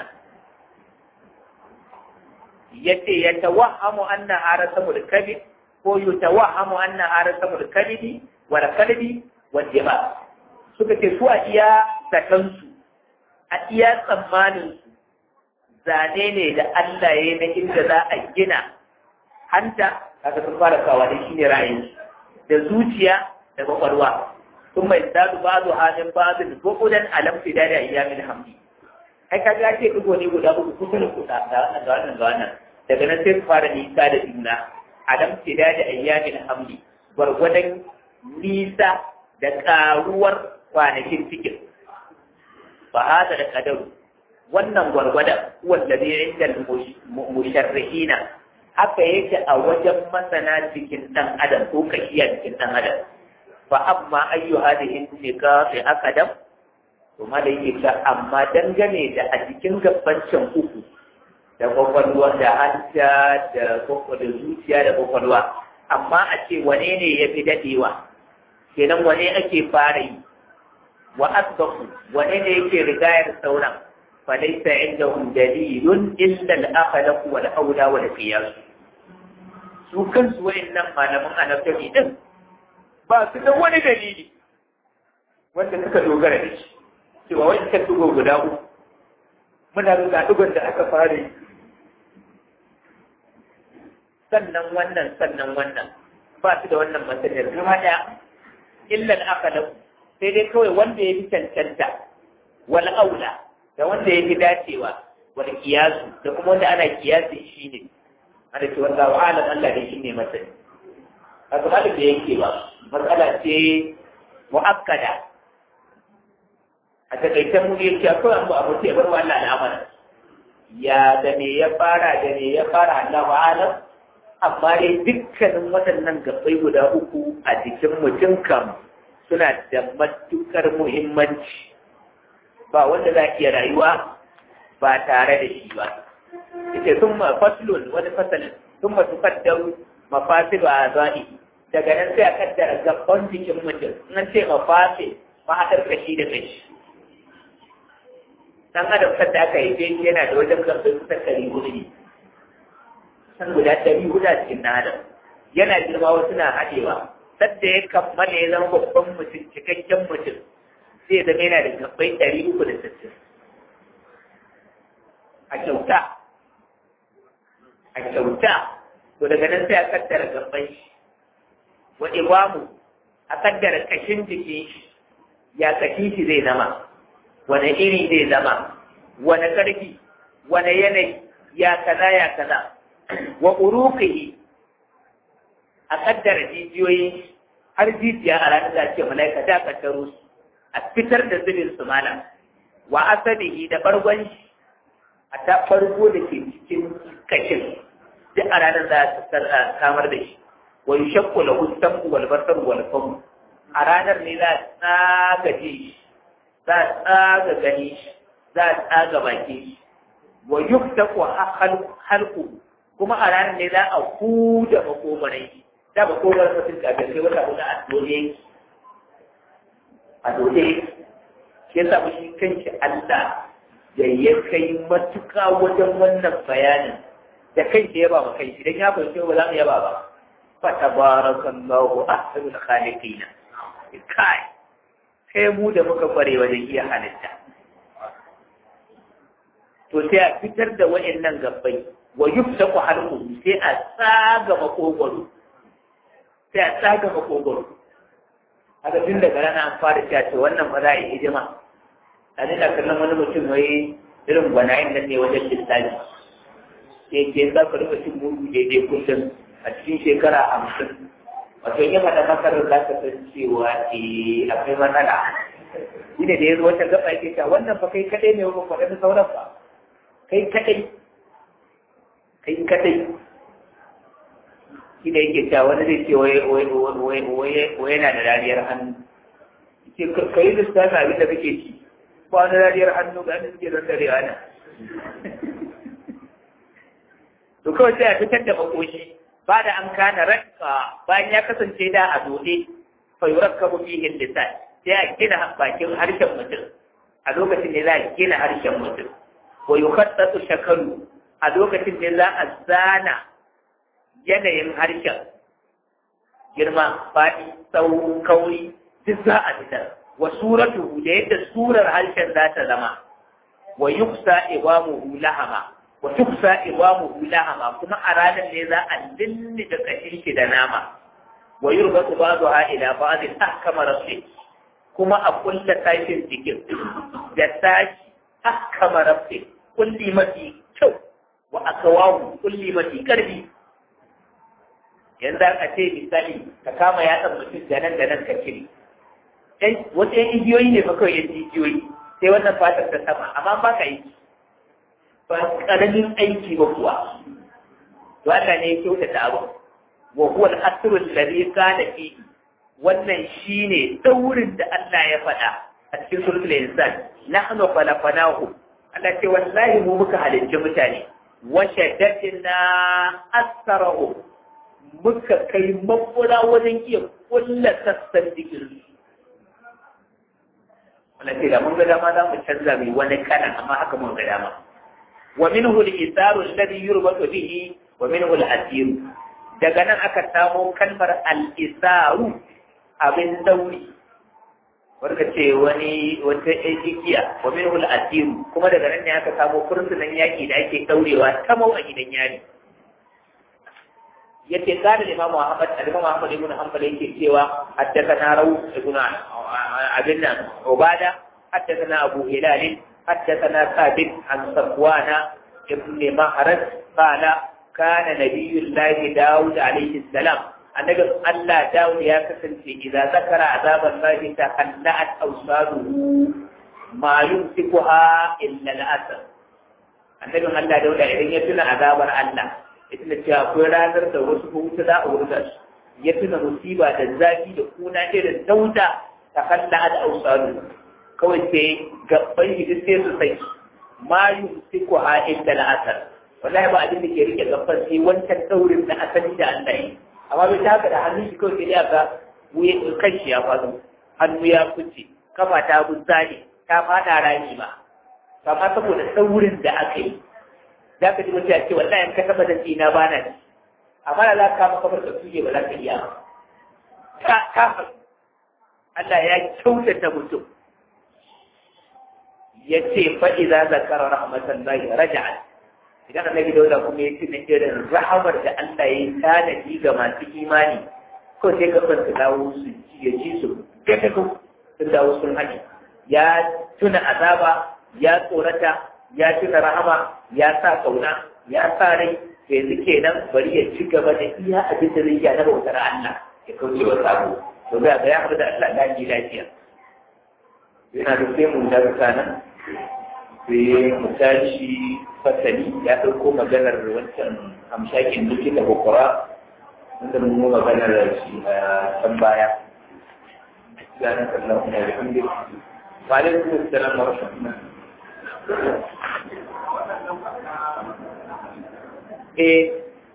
yace ya tawahhamu anna arasa mulkabi ko yutawahhamu anna arasa mulkabi wal kalbi wal jima suka ce su a iya sakansu a iya tsammanin su zane ne da Allah ya yi na inda za a gina hanta kaga sun fara kawa da shi ne ra'ayin da zuciya da kwakwalwa sun mai dadu ba zu halin babin bukudan alam fi da ayyamin hamdi ai kaga ya ce digo ne guda uku kusa da kusa da wannan da wannan da wannan daga nan sai su fara nisa da juna alam fi da ayyamin hamdi gwargwadon nisa da karuwar kwanakin cikin ba hada da kadaru wannan gwargwadon wanda zai inda musharrihina haka yake a wajen masana cikin ɗan adam ko kashiya cikin ɗan adam fa amma ayyu hadihin nika fi akadam to ma da yake ta amma dangane da a cikin gabancin uku da kwakwalwa da hanta da da zuciya da kwakwalwa amma a ce wane ne ya fi daɗewa kenan wane ake fara yi wa asbahu wane ne yake rigayar sauran فليس عندهم دليل إلا الأخلق والأولى والقياس su kansu wa'annan malaman anatomy din ba su da wani dalili wanda suka dogara da shi cewa wani ka dugo guda uku muna da dugon da aka fara yi sannan wannan sannan wannan ba su da wannan masaniyar gaba ɗaya illan akalau sai dai kawai wanda ya fi cancanta wal aula da wanda ya fi dacewa wal kiyasu da kuma wanda ana kiyasi shi ne ana ce wanda wa alam Allah da shi ne masani a kuma da yake ba matsala ce mu'akkada a takaitan mu yake akwai abu abu ce bar wa Allah al'amara ya da me ya fara da me ya fara Allah wa alam amma dai dukkanin waɗannan gabbai guda uku a jikin mutum kam suna da matukar muhimmanci ba wanda za iya rayuwa ba tare da shi ba ita sun ma faslun wani fasalin sun ma tukaddaru mafasilu a za'i daga nan sai a kaddara gaban jikin mutum in an ce mafasi mahaɗar kashi da kashi dan adam sadda aka yi shi yana da wajen gabbai kusan ɗari hudu ne san guda ɗari hudu a cikin ɗan adam yana girma wasu na haɗewa sadda ya kammala ya zama babban mutum cikakken mutum zai zama yana da gabbai ɗari uku da sittin a kyauta a kyauta to daga nan sai a kaddara gabbai shi wa ibamu a kaddara kashin jikin shi ya kashi shi zai zama wane iri zai zama wane ƙarfi wane yanayi ya kaza ya kaza wa uruqihi a kaddara jijiyoyin har jijiya a ranar da ce malaika da kaddaro su a fitar da zubin su mana wa asabihi da bargon shi a ta farko da ke cikin kashin duk a ranar za a samar da shi wa yushakku lahu sam'u wal basar wal famu a ranar ne za a tsaga ji shi za a tsaga gani shi za a tsaga baki shi wa yuftaku halku kuma a ranar ne za a huda makomarai da makomarar mutum kafin sai wata hudu a dole a dole shi yasa mu shi kanshi Allah da ya kai matuka wajen wannan bayanin da kanshi ya ba mu kai shi dan ya fahimci ba za mu yaba ba fa tabarakallahu ahsanul khaliqina kai sai mu da muka kware wajen iya halitta to sai a fitar da wa'annan gabbai wa yuftaku halqu sai a tsaga makogoro sai a tsaga makogoro haka tun daga rana an fara cewa to wannan ba za a yi hijima a nuna kallon wani mutum wai irin gwanayen nan ne wajen lissafi sai ke za ka rufe cin mugu daidai kullum a cikin shekara hamsin wato yi mata masarar za ka san cewa eh akwai matsala shi ne da ya zo wata gaba yake cewa wannan fa kai kadai ne ba kwaɗa da sauran ba kai kadai kai kadai shi ne yake cewa wani zai ce wai yana da rariyar hannu ke ka yi lissafi abin da kake ci ba wani rariyar hannu ga yadda suke don darewa na to kawai sai a fitar da makoshi ba da an kana rakka bayan ya kasance da a dole fa yurakkabu fihi lisan sai a gina bakin harshen mutum a lokacin ne za a gina harshen mutum wa yukhattatu shakalu a lokacin ne za a zana yanayin harshen girma faɗi tsawo kauri duk za a fitar wa suratu da yadda surar harshen za ta zama wa yuksa iwamuhu lahama wa tuksa iwamuhu lahama kuma a ranar ne za a lulli da kashin shi da nama wa yurbatu ba'daha ila ba'din ahkama rasul kuma a kulla tashin jikin da tashi ahkama rasul kulli mafi kyau wa akawahu kulli mafi karfi yanzu aka ce misali ka kama yatsan mutum da nan da nan ka cire wasu yan igiyoyi ne fa kawai yan igiyoyi sai wannan fatar ta sama amma ba ka yi ba karamin aiki ba kuwa to Allah ne ya kyautata abu wa huwa al-asru alladhi kana fi wannan shine daurin da Allah ya faɗa a cikin suratul insan nahnu khalaqnahu Allah ce wallahi mu muka halicci mutane wa shaddadna asrahu muka kai makura wajen iya kulla sassan jikin wanda ce da mun ga dama za mu canza mai wani kanan amma haka mun ga dama wa minhu al-isaru alladhi yurbatu bihi wa minhu al-asiru daga nan aka samo kalmar al-isaru abin dauri wanda ce wani wata igiya wa minhul asiru kuma daga nan ne aka samo fursunan yaki da ake daurewa ta mau a gidan yari yace kada da Imam Muhammad Imam Muhammad ibn Hanbal yake cewa haddathana Rawu ibn abin nan Ubada haddathana Abu Hilal haddathana Thabit an Safwana ibn Mahrad qala kana nabiyullahi Dawud alayhi salam annabi Allah Dawud ya kasance idan zakara azaban lahi ta kallat awsaduhu ma yumsikuha illa al-asr annabin Allah Dawud idan ya tuna azabar Allah ya tuna cewa akwai ranar da wasu hutu za a wurga su ya tuna musiba da zafi da kuna irin dauda ta kallat awsaduhu kawai sai gabban shi sai su sai ma yumsikuha illa al-asr wallahi ba abin da ke rike gabban sai wancan daurin na asali da Allah yi amma bai ta haka da hannun shi kawai sai aka wuye kan shi ya faɗo hannu ya fice kafa ta bunzane ta faɗa rami ma amma saboda saurin da aka yi za ka ji mutum ya ce wallahi in ka taɓa da tsina ba na ci amma da za ka kama kamar ka tuge ba za ka iya ba ka ka Allah ya kyautata mutum ya ce fa'iza zakara rahmatan lahi raja'at idan annabi dauda kuma ya tuna irin rahamar da Allah ya yi tanadi ga masu imani ko sai ka su dawo su ya ji su gata ko sun dawo sun haɗe ya tuna azaba ya tsorata ya tuna rahama ya sa kauna ya sa rai yanzu kenan bari ya ci gaba da iya abin da zai yi na bautar Allah ya kauce wa sabo to ga ya haɗu da Allah lafiya lafiya yana da sai mun daga nan sai mu tashi fasali ya ɗauko maganar wancan hamshakin duki da bukura wanda mun yi maganar shi a can baya ganin kallon kuma da hamdi wa alaikum assalam wa rahmatullah eh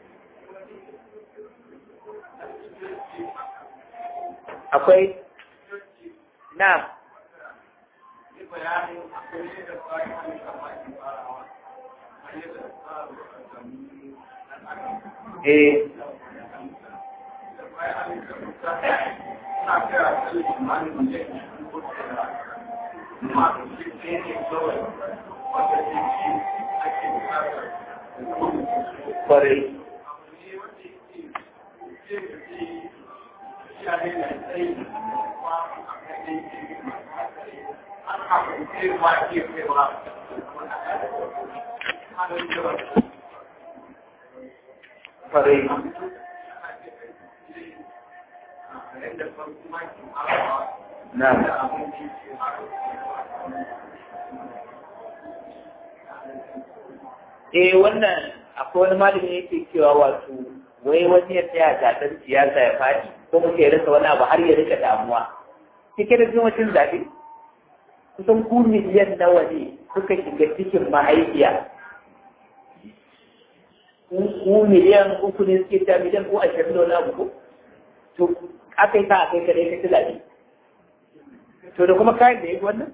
akwai na Eh. Kwarai. Kwarai. Na. Eh wannan akwai wani malami yake cewa wato wai wani ya tsaya gasar siyasa ya faɗi ko muke ya rasa wani abu har ya rika damuwa. Cike da jimacin zaɓe kusan ku miliyan nawa ne suka shiga cikin mahaifiya. Ku miliyan uku ne suke ta miliyan ko ashirin da wani abu ko? To aka yi ta a kai kadai ka ci zaɓe. To da kuma kayan da ya yi wannan?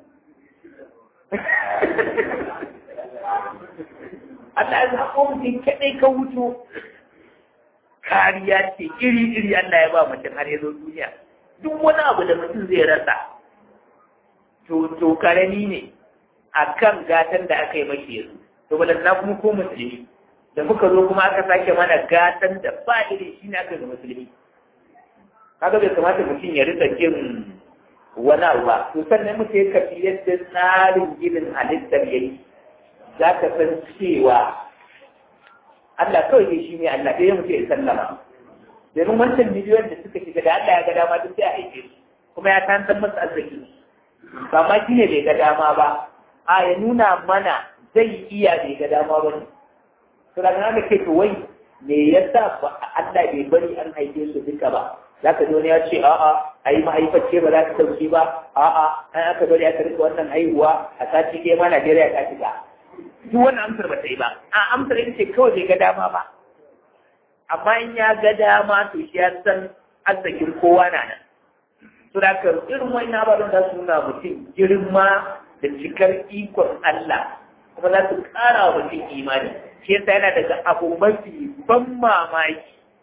Allah ya zaɓo mutum kaɗai ka wuto kariya ce iri-iri Allah ya ba mutum har ya zo duniya duk wani abu da mutum zai rasa to to karami ne a kan gatan da aka yi mashi yanzu to na kuma ko musulmi da muka zo kuma aka sake mana gatan da ba iri shi ne aka yi musulmi kaga bai kamata mutum ya rika jin wani abu ba to sannan mutum ya kafi yadda tsarin ginin halittar yake za ka san cewa Allah kawai ne shi ne Allah ɗaya mutum ya sallama domin wancan miliyon da suka shiga da Allah ya ga dama duk sai a aike su kuma ya tantar masa arziki ba ma shi ne bai ga dama ba a ya nuna mana zai iya bai ga dama ba ne to daga nan ke to wai me yasa ba Allah bai bari an haife su duka ba za ka wani ya ce a'a a yi mahaifacce ba za ta sauki ba a'a an aka bari aka rika wannan haihuwa a sati ke ma Najeriya ta shiga duk wannan amsar ba ta yi ba a amsar ita ce kawai bai ga dama ba amma in ya ga dama to shi ya san arzikin kowa na nan to da ka irin wani ababen za su nuna mutum girma da cikar ikon Allah kuma za su ƙara wa mutum imani shi yasa yana daga abu mafi ban mamaki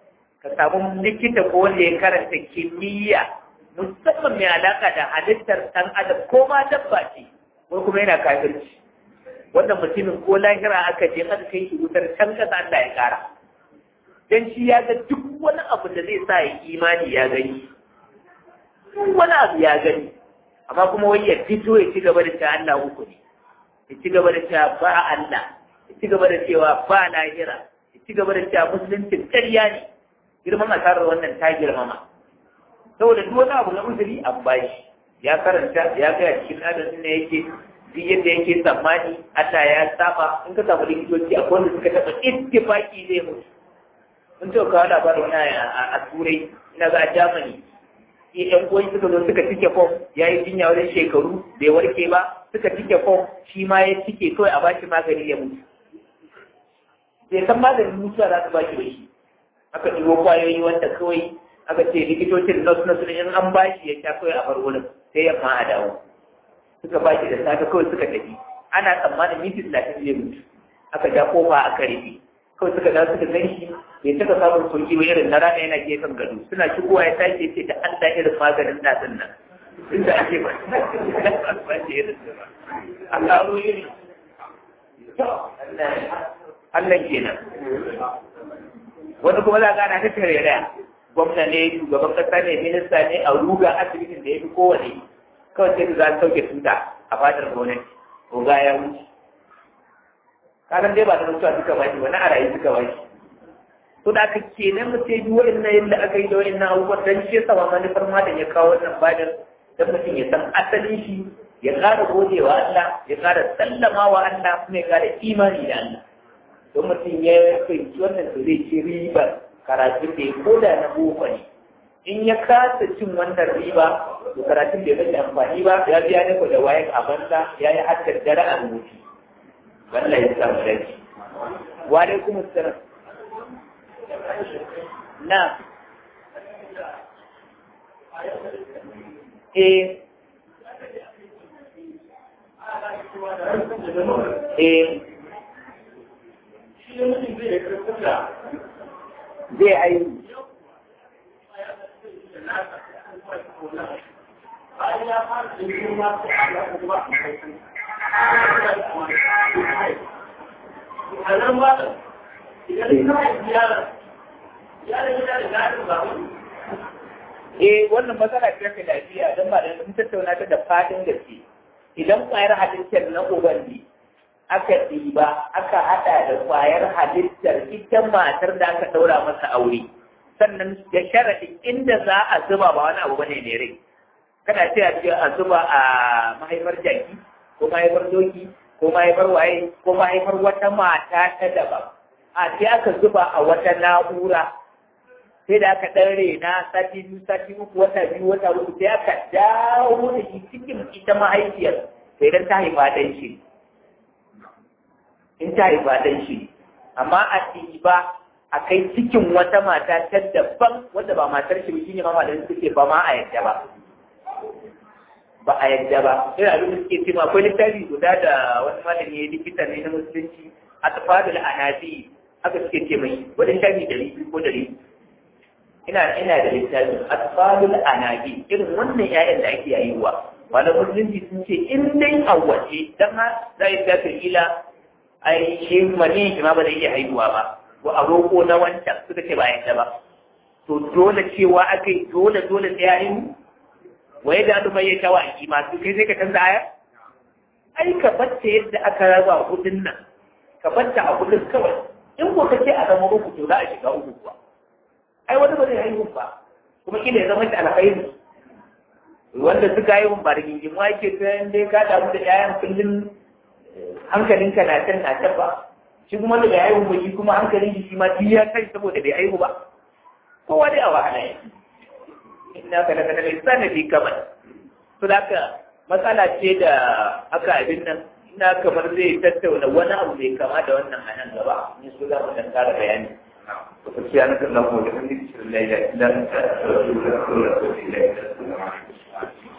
ka samu likita ko wanda ya karanta kimiyya musamman mai alaka da halittar ɗan adam ko ma dabba ce ko kuma yana kafirci wannan mutumin ko lahira aka je aka kai shi wutar can kasa Allah ya kara dan shi ya ga duk wani abu da zai sa ya imani ya gani duk wani abu ya gani amma kuma wai ya fito ya ci gaba da cewa Allah uku ne ya ci gaba da cewa ba Allah ya ci gaba da cewa ba lahira ya ci gaba da cewa musulunci ƙarya ne girman asarar wannan ta girmama saboda duk wani abu na uzuri an bashi ya karanta ya ga cikin adadin ne yake duk yadda yake tsammani Allah ya saba in ka samu likitoci a wanda suka taɓa ittifaki zai mutu mun ce kawo labarin wani a turai ina ga a Germany sai ƴan uwan suka zo suka cike fom ya yi jinya wajen shekaru bai warke ba suka cike fom shi ma ya cike kawai a bashi magani ya mutu bai san maganin mutuwa za su bashi ba shi aka ɗigo kwayoyi wanda kawai aka ce likitocin nasu nasu in an bashi ya sha kawai a bar wurin sai yamma a dawo suka bashi da safe kawai suka tafi ana tsammanin minti talatin zai mutu aka ja kofa aka rufe kawai suka dawo suka gan shi bai taɓa samun sauki ba irin na rana yana gefen gado suna shigowa ya tashi ce da Allah irin maganin natsin nan inda ake ba ba ce irin ba a karo iri Allah kenan wani kuma za a gana ta tareraya gwamna ne shugaban kasa ne minista ne a ruga asibitin da ya fi kowane kawai sai za su sauke tuta a fadar gwamnati ko ga ya wuce kasan dai ba da mutuwa suka ba shi wani a rayu suka ba shi to da aka kenan mu sai duwa inna yadda aka yi da wa'in na abubuwan dan shi yasa ma manufar ma da ya kawo wannan fadar dan mutum ya san asalin shi ya ƙara godewa Allah ya ƙara sallama wa Allah kuma ya ƙara imani da Allah don mutum ya fahimci wannan to zai ci ribar karatun da ya koda na boko ne in ya kasa cin wannan riba to karatun da ya rage amfani ba ya biya ne ko da wayan a banza ya yi hakkar dare a rubuci wallahi ya samu dace wa alaikum assalam na eh eh zai aihu Eh wannan matsala ce ta lafiya don ba da mun tattauna ta da fadin gaske idan kwayar halittar na uban ne aka ɗiba aka haɗa da kwayar halittar ita matar da aka ɗaura masa aure sannan da sharaɗin inda za a zuba ba wani abu bane ne rai kana ce a ce a zuba a mahaifar jaki ko mahaifar doki ko mahaifar waye ko mahaifar wata mata ta daban a sai aka zuba a wata na'ura sai da aka ɗan rena sati biyu sati uku wata biyu wata uku sai aka dawo da shi cikin ita mahaifiyar sai dan ta haifa ɗan shi in ta haifa ɗan shi amma a ɗiba a kai cikin wata mata ta daban wadda ba matar shi shi ne ma malamin suke ba ma a yadda ba ba a yadda ba ina abin da suke cewa akwai littafi guda da wani malami ya likita ne na musulunci a tafadul anabi aka suke ce mai wani littafi dari biyu ko dari ina ina da littafi a tafadul anabi irin wannan 'ya'yan da ake yayiwa malamin musulunci sun ce in dai a waje dan ha za yi tafi ila ai shi mani shi ma ba zai iya haihuwa ba ko a roƙo na wancan suka ce ba yadda ba to dole cewa aka yi dole dole sai ya yi waye da adu mai shawa a kima su kai sai ka canza aya ai ka bacce yadda aka raba hudun nan ka bacce a hudun kawai in ko kace a zama uku to za a shiga uku kuwa ai wani ba zai haihu ba kuma kila ya zama shi alkhairi wanda suka haihu ba da gingimu ake ta dai ka damu da 'ya'yan kullum hankalinka na can na can ba shi kuma da bai haihu ba shi kuma hankalin shi ma duk ya kai saboda bai haihu ba kowa dai a wahala ya inna ka daga daga isa na fi kamar to da ka matsala ce da aka abin nan ina kamar zai tattauna wani abu mai kama da wannan a nan gaba in su za mu dan kara bayani سبحانك اللهم وبحمدك اشهد ان لا اله الا انت استغفرك واتوب اليك